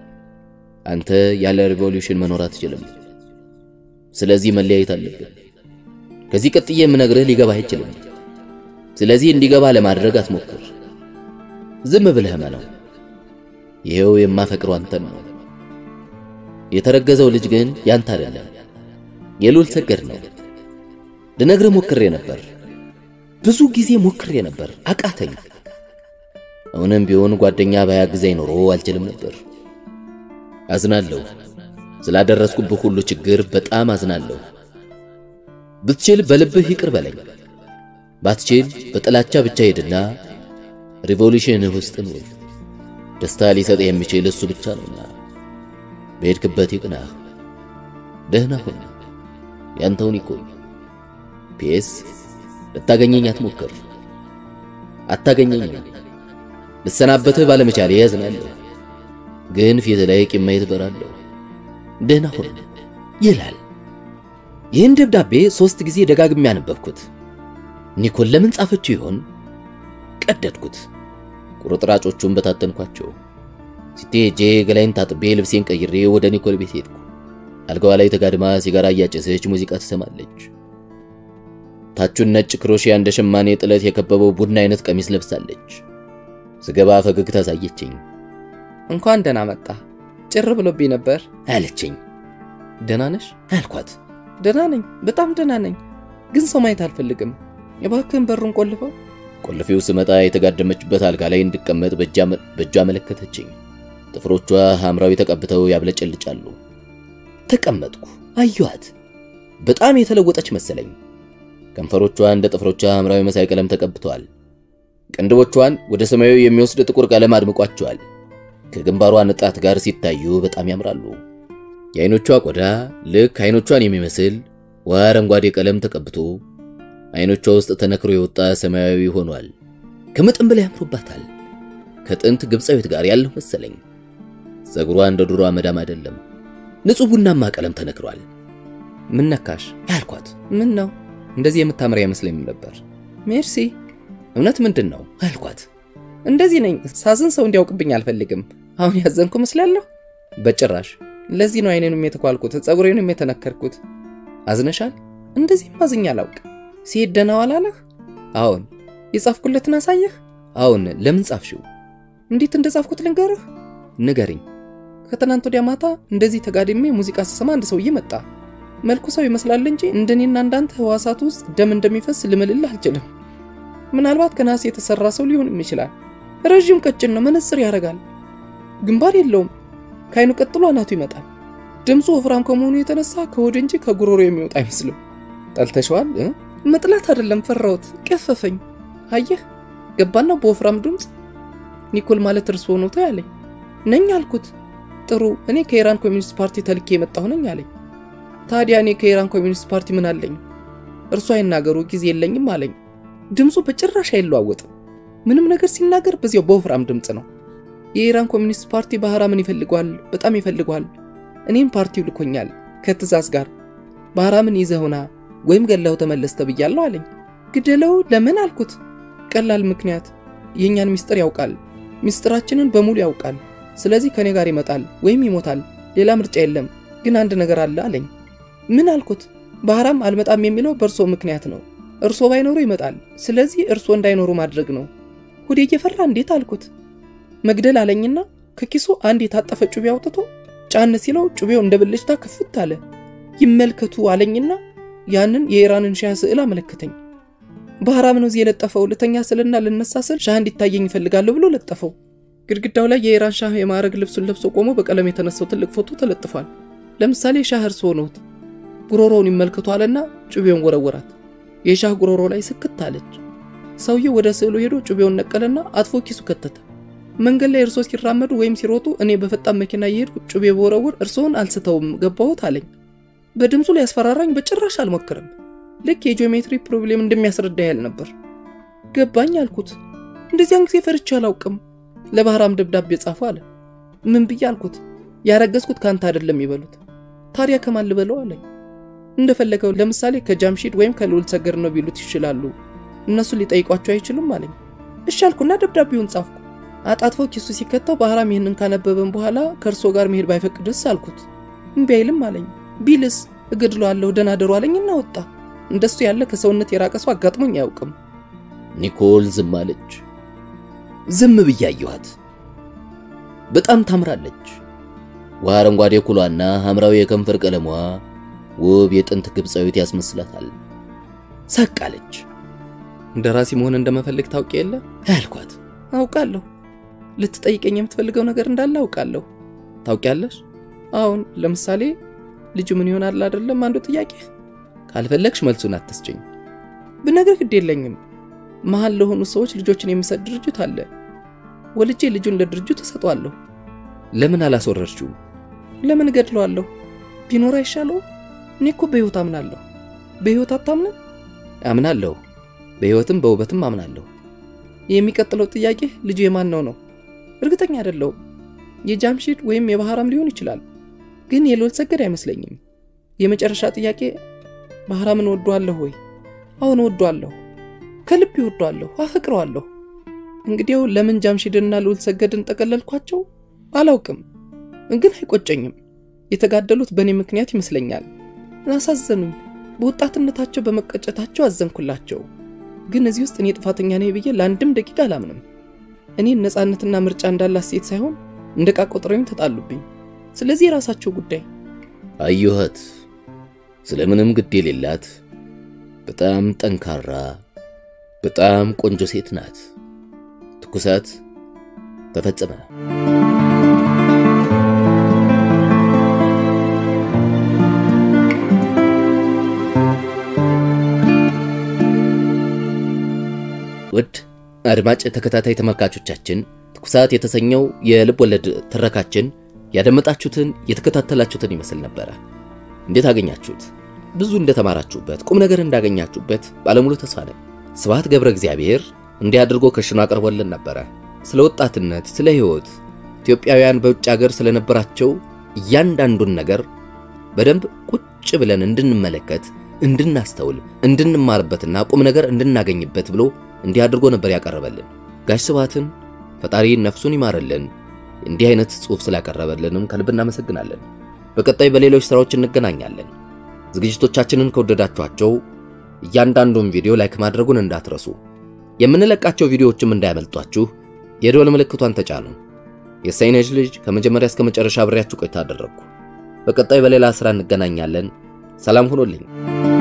አንተ ያለ ሪቮሉሽን መኖር አትችልም። ስለዚህ መለያየት አለብን። ከዚህ ቀጥዬ የምነግርህ ሊገባህ አይችልም። ስለዚህ እንዲገባ ለማድረግ አትሞክር። ዝም ብለህ ነው። ይሄው የማፈቅረው አንተን ነው። የተረገዘው ልጅ ግን ያንተ አይደለም፣ የሉል ሰገድ ነው። ልነግርህ ሞክሬ ነበር፣ ብዙ ጊዜ ሞክሬ ነበር፣ አቃተኝ። አሁንም ቢሆን ጓደኛ ባያግዘኝ ኖሮ አልችልም ነበር። አዝናለሁ፣ ስላደረስኩብህ ሁሉ ችግር በጣም አዝናለሁ። ብትችል በልብህ ይቅር በለኝ፣ ባትችል በጥላቻ ብቻ ሄድና ሪቮሉሽንህ ውስጥ ነው። ደስታ ሊሰጥ የሚችል እሱ ብቻ ነውና በሄድክበት ይቅናህ። ደህና ሁን። ያንተውን ይቆይ። ፒኤስ ልታገኘኝ አትሞክር፣ አታገኘኝም። ልሰናበትህ ባለመቻሌ ያዝናለሁ፣ ግን ፊት ላይ ቂም ማየት እበራለሁ። ደህና ሁን ይላል። ይህን ደብዳቤ ሦስት ጊዜ ደጋግሜ ያነበብኩት። ኒኮል ለምን ጻፈችው ይሆን? ቀደድኩት። ቁርጥራጮቹን በታተንኳቸው። ሲቴ ሄጄ ገላይን ታጥቤ ልብሴን ቀይሬ ወደ ኒኮል ቤት ሄድኩ። አልጋዋ ላይ ተጋድማ ሲጋራ እያጨሰች ሙዚቃ ትሰማለች። ታቹን ነጭ ክሮሺያ እንደ ሸማኔ ጥለት የከበበው ቡና አይነት ቀሚስ ለብሳለች። ስገባ ፈገግታ አሳየችኝ። እንኳን ደህና መጣ። ጭር ብሎብኝ ነበር አለችኝ። ደህና ነሽ አልኳት። ደህና ነኝ፣ በጣም ደህና ነኝ። ግን ሰው ማየት አልፈልግም። የባክህን በሩን ቆልፈው። ቆልፌው ስመጣ የተጋደመችበት አልጋ ላይ እንድቀመጥ በእጇ አመለከተችኝ። ጥፍሮቿ ሐምራዊ ተቀብተው ያብለጨልጫሉ። ተቀመጥኩ። አየኋት። በጣም የተለወጠች መሰለኝ። ከንፈሮቿ እንደ ጥፍሮቿ ሐምራዊ መሳይ ቀለም ተቀብተዋል። ቅንድቦቿን ወደ ሰማያዊ የሚወስድ ጥቁር ቀለም አድምቋቸዋል። ከግንባሯ ንጣት ጋር ሲታዩ በጣም ያምራሉ። የአይኖቿ ቆዳ ልክ አይኖቿን የሚመስል ውሃ አረንጓዴ ቀለም ተቀብቶ አይኖቿ ውስጥ ተነክሮ የወጣ ሰማያዊ ሆኗል። ከመጠን በላይ ያምሩባታል። ከጥንት ግብፃዊት ጋር ያለው መሰለኝ። ፀጉሯ እንደ ድሮ አመዳም አይደለም፣ ንጹሕ ቡናማ ቀለም ተነክሯል። ምን ነካሽ ያልኳት ምን ነው እንደዚህ የምታምር አይመስለኝም ነበር። ሜርሲ እውነት ምንድን ነው አልኳት። እንደዚህ ነኝ። ሳዝን ሰው እንዲያውቅብኝ አልፈልግም። አሁን ያዘንኩ መስላለሁ? በጭራሽ። ለዚህ ነው አይኔንም የተኳልኩት ፀጉሬንም የተነከርኩት። አዝነሻል? እንደዚህ ማዝኛ አላውቅ። ሲሄድ ደህና ዋል አለህ? አዎን። የጻፍኩለትን አሳየህ? አዎን። ለምን ጻፍሽው? እንዴት እንደጻፍኩት ልንገርህ? ንገሪኝ። ከትናንት ወዲያ ማታ እንደዚህ ተጋድሜ ሙዚቃ ስሰማ አንድ ሰውዬ መጣ። መልኩ ሰው ይመስላል እንጂ እንደኔና እንዳንተ ህዋሳት ውስጥ ደም እንደሚፈስ ልምልልህ አልችልም። ምናልባት ከናስ የተሰራ ሰው ሊሆንም ይችላል። ረዥም ቀጭን ነው፣ መነጽር ያደርጋል፣ ግንባር የለውም። ከአይኑ ቀጥሎ አናቱ ይመጣል። ድምፁ ወፍራም ከመሆኑ የተነሳ ከሆድ እንጂ ከጉሮሮ የሚወጣ አይመስልም። ጠልተሸዋል? መጥላት አይደለም፣ ፈራሁት፣ ቀፈፈኝ። አየህ ገባና በወፍራም ድምፅ ኒኮል ማለት እርስዎ ነው ያለኝ። ነኝ አልኩት። ጥሩ እኔ ከኢራን ኮሚኒስት ፓርቲ ተልኬ የመጣሁ ነኝ አለኝ። ታዲያ እኔ ከኢራን ኮሚኒስት ፓርቲ ምን አለኝ? እርሱ አይናገሩ ጊዜ የለኝም አለኝ። ድምፁ በጭራሽ አይለዋወጥም። ምንም ነገር ሲናገር በዚያው በወፍራም ድምፅ ነው። የኢራን ኮሚኒስት ፓርቲ ባህራምን ይፈልጓል፣ በጣም ይፈልጓል። እኔም ፓርቲው ልኮኛል ከትእዛዝ ጋር ባህራምን ይዘውና ወይም ገለው ተመለስ ተብያለሁ አለኝ። ግደለው ለምን አልኩት። ቀላል ምክንያት፣ የእኛን ሚስጥር ያውቃል፣ ሚስጥራችንን በሙሉ ያውቃል። ስለዚህ ከኔ ጋር ይመጣል ወይም ይሞታል። ሌላ ምርጫ የለም። ግን አንድ ነገር አለ አለኝ። ምን አልኩት። ባህራም አልመጣም የሚለው በእርሶ ምክንያት ነው። እርሶ ባይኖሩ ይመጣል። ስለዚህ እርሶ እንዳይኖሩ ማድረግ ነው። ሁዴ እየፈራ እንዴት አልኩት። መግደል አለኝና ከኪሱ አንድ የታጠፈ ጩቤ አውጥቶ ጫን ሲለው ጩቤው እንደ ብልጭታ ክፍት አለ። ይመልከቱ አለኝና ያንን የኢራንን ሻህ ስዕል አመለከተኝ። ባህራም ነው እዚህ የለጠፈው። ልተኛ ስልና ልነሳ ስል ሻህ እንዲታየኝ ይፈልጋለሁ ብሎ ለጠፈው። ግድግዳው ላይ የኢራን ሻህ የማዕረግ ልብሱን ለብሶ ቆሞ በቀለም የተነሳው ትልቅ ፎቶ ተለጥፏል። ለምሳሌ ሻህ እርስዎ ነዎት። ጉሮሮውን ይመልከቱ አለና ጩቤውን ወረወራት። የሻህ ጉሮሮ ላይ ስክት አለች። ሰውየው ወደ ስዕሉ ሄዶ ጩቤውን ነቀለና አጥፎ ኪሱ ከተተ። መንገድ ላይ እርስዎ ሲራመዱ ወይም ሲሮጡ እኔ በፈጣን መኪና እየሄድኩ ጩቤ በወረውር እርስዎን አልስተውም ገባሁት አለኝ። በድምፁ ሊያስፈራራኝ በጭራሽ አልሞክርም። ልክ የጂኦሜትሪ ፕሮብሌም እንደሚያስረዳ ያህል ነበር። ገባኝ አልኩት። እንደዚያን ጊዜ ፈርቼ አላውቅም። ለባህራም ደብዳቤ ጻፉ አለ። ምን ብዬ አልኩት። ያረገዝኩት ከአንተ አይደለም ይበሉት። ታዲያ ከማን ልበለው አለኝ። እንደፈለገው ለምሳሌ ከጃምሺድ ወይም ከልዑል ሰገድ ነው ቢሉት ይችላሉ። እነሱ ሊጠይቋቸው አይችሉም አለኝ። እሺ አልኩና ደብዳቤውን ጻፍኩ። አጣጥፎ ኪሱ ሲከተው ባህራም ይህንን ካነበበን በኋላ ከእርሶ ጋር መሄድ ባይፈቅድስ አልኩት። እምቢ አይልም አለኝ። ቢልስ እገድለዋለሁ ደህና ደሩ አለኝና ወጣ። እንደሱ ያለ ከሰውነት የራቀ ሰው አጋጥሞኝ አያውቅም። ኒኮል ዝም አለች። ዝም ብዬ አየኋት። በጣም ታምራለች። ውሃ አረንጓዴ ኩሏና ሐምራዊ የከንፈር ቀለሟ ውብ የጥንት ግብፃዊት ያስመስላታል። ሳቅ አለች። ደራሲ መሆን እንደመፈልግ ታውቂ የለ ያልኳት። አውቃለሁ። ልትጠይቀኝ የምትፈልገው ነገር እንዳለ አውቃለሁ። ታውቂያለሽ? አሁን ለምሳሌ ልጁ ምን ይሆናል አይደለም አንዱ ጥያቄ። ካልፈለግሽ መልሱን አትስጭኝ። ብነግርህ ግድ የለኝም። መሀል ለሆኑ ሰዎች ልጆችን የሚሰጥ ድርጅት አለ። ወልጄ ልጁን ለድርጅቱ እሰጠዋለሁ። ለምን አላስወረድሽው? ለምን እገድለዋለሁ? ቢኖር አይሻለው? እኔ እኮ በሕይወት አምናለሁ። በሕይወት አታምንም? አምናለሁ። በሕይወትም በውበትም አምናለሁ። የሚቀጥለው ጥያቄ ልጁ የማን ነው ነው? እርግጠኛ አይደለሁም። የጃምሺድ ወይም የባህራም ሊሆን ይችላል፣ ግን የልዑል ሰገድ አይመስለኝም። የመጨረሻ ጥያቄ ባህራምን ወዷለሁ ወይ? አሁን ወዷለሁ፣ ከልብ ይወዷለሁ፣ አፈቅረዋለሁ። እንግዲያው ለምን ጃምሺድንና ልዑል ሰገድን ጠቀለልኳቸው አላውቅም፣ ግን አይቆጨኝም። የተጋደሉት በእኔ ምክንያት ይመስለኛል። አሳዘኑኝ። በወጣትነታቸው በመቀጨታቸው አዘንኩላቸው። ግን እዚህ ውስጥ እኔ ጥፋተኛ ነኝ ብዬ ለአንድም ደቂቃ አላምንም። እኔን ነፃነትና ምርጫ እንዳላት ሴት ሳይሆን እንደ ዕቃ ቆጥረውኝ ተጣሉብኝ። ስለዚህ የራሳቸው ጉዳይ። አየኋት። ስለምንም ግድ የሌላት በጣም ጠንካራ፣ በጣም ቆንጆ ሴት ናት። ትኩሳት ተፈጸመ። አድማጭ ተከታታይ ተመልካቾቻችን ትኩሳት የተሰኘው የልብ ወለድ ትረካችን ያደመጣችሁትን የተከታተላችሁትን ይመስል ነበረ። እንዴት አገኛችሁት? ብዙ እንደተማራችሁበት፣ ቁም ነገር እንዳገኛችሁበት ባለሙሉ ተስፋ ነኝ። ስብሐት ገብረ እግዚአብሔር እንዲህ አድርጎ ከሽኖ አቅርቦልን ነበረ። ስለ ወጣትነት፣ ስለ ሕይወት፣ ኢትዮጵያውያን በውጭ ሀገር ስለነበራቸው እያንዳንዱን ነገር በደንብ ቁጭ ብለን እንድንመለከት፣ እንድናስተውል፣ እንድንማርበትና ቁም ነገር እንድናገኝበት ብሎ እንዲህ አድርጎ ነበር ያቀረበልን። ጋሽ ስብሐትን ፈጣሪ ነፍሱን ይማርልን። እንዲህ አይነት ጽሑፍ ስላቀረበልንም ከልብ እናመሰግናለን። በቀጣይ በሌሎች ስራዎች እንገናኛለን። ዝግጅቶቻችንን ከወደዳችኋቸው እያንዳንዱን ቪዲዮ ላይክ ማድረጉን እንዳትረሱ። የምንለቃቸው ቪዲዮዎችም እንዳያመልጧችሁ የደወል ምልክቷን ተጫኑ። የሳይነጅ ልጅ ከመጀመሪያ እስከ መጨረሻ አብሬያችሁ ቆይታ አደረግኩ። በቀጣይ በሌላ ስራ እንገናኛለን። ሰላም ሁኑልኝ።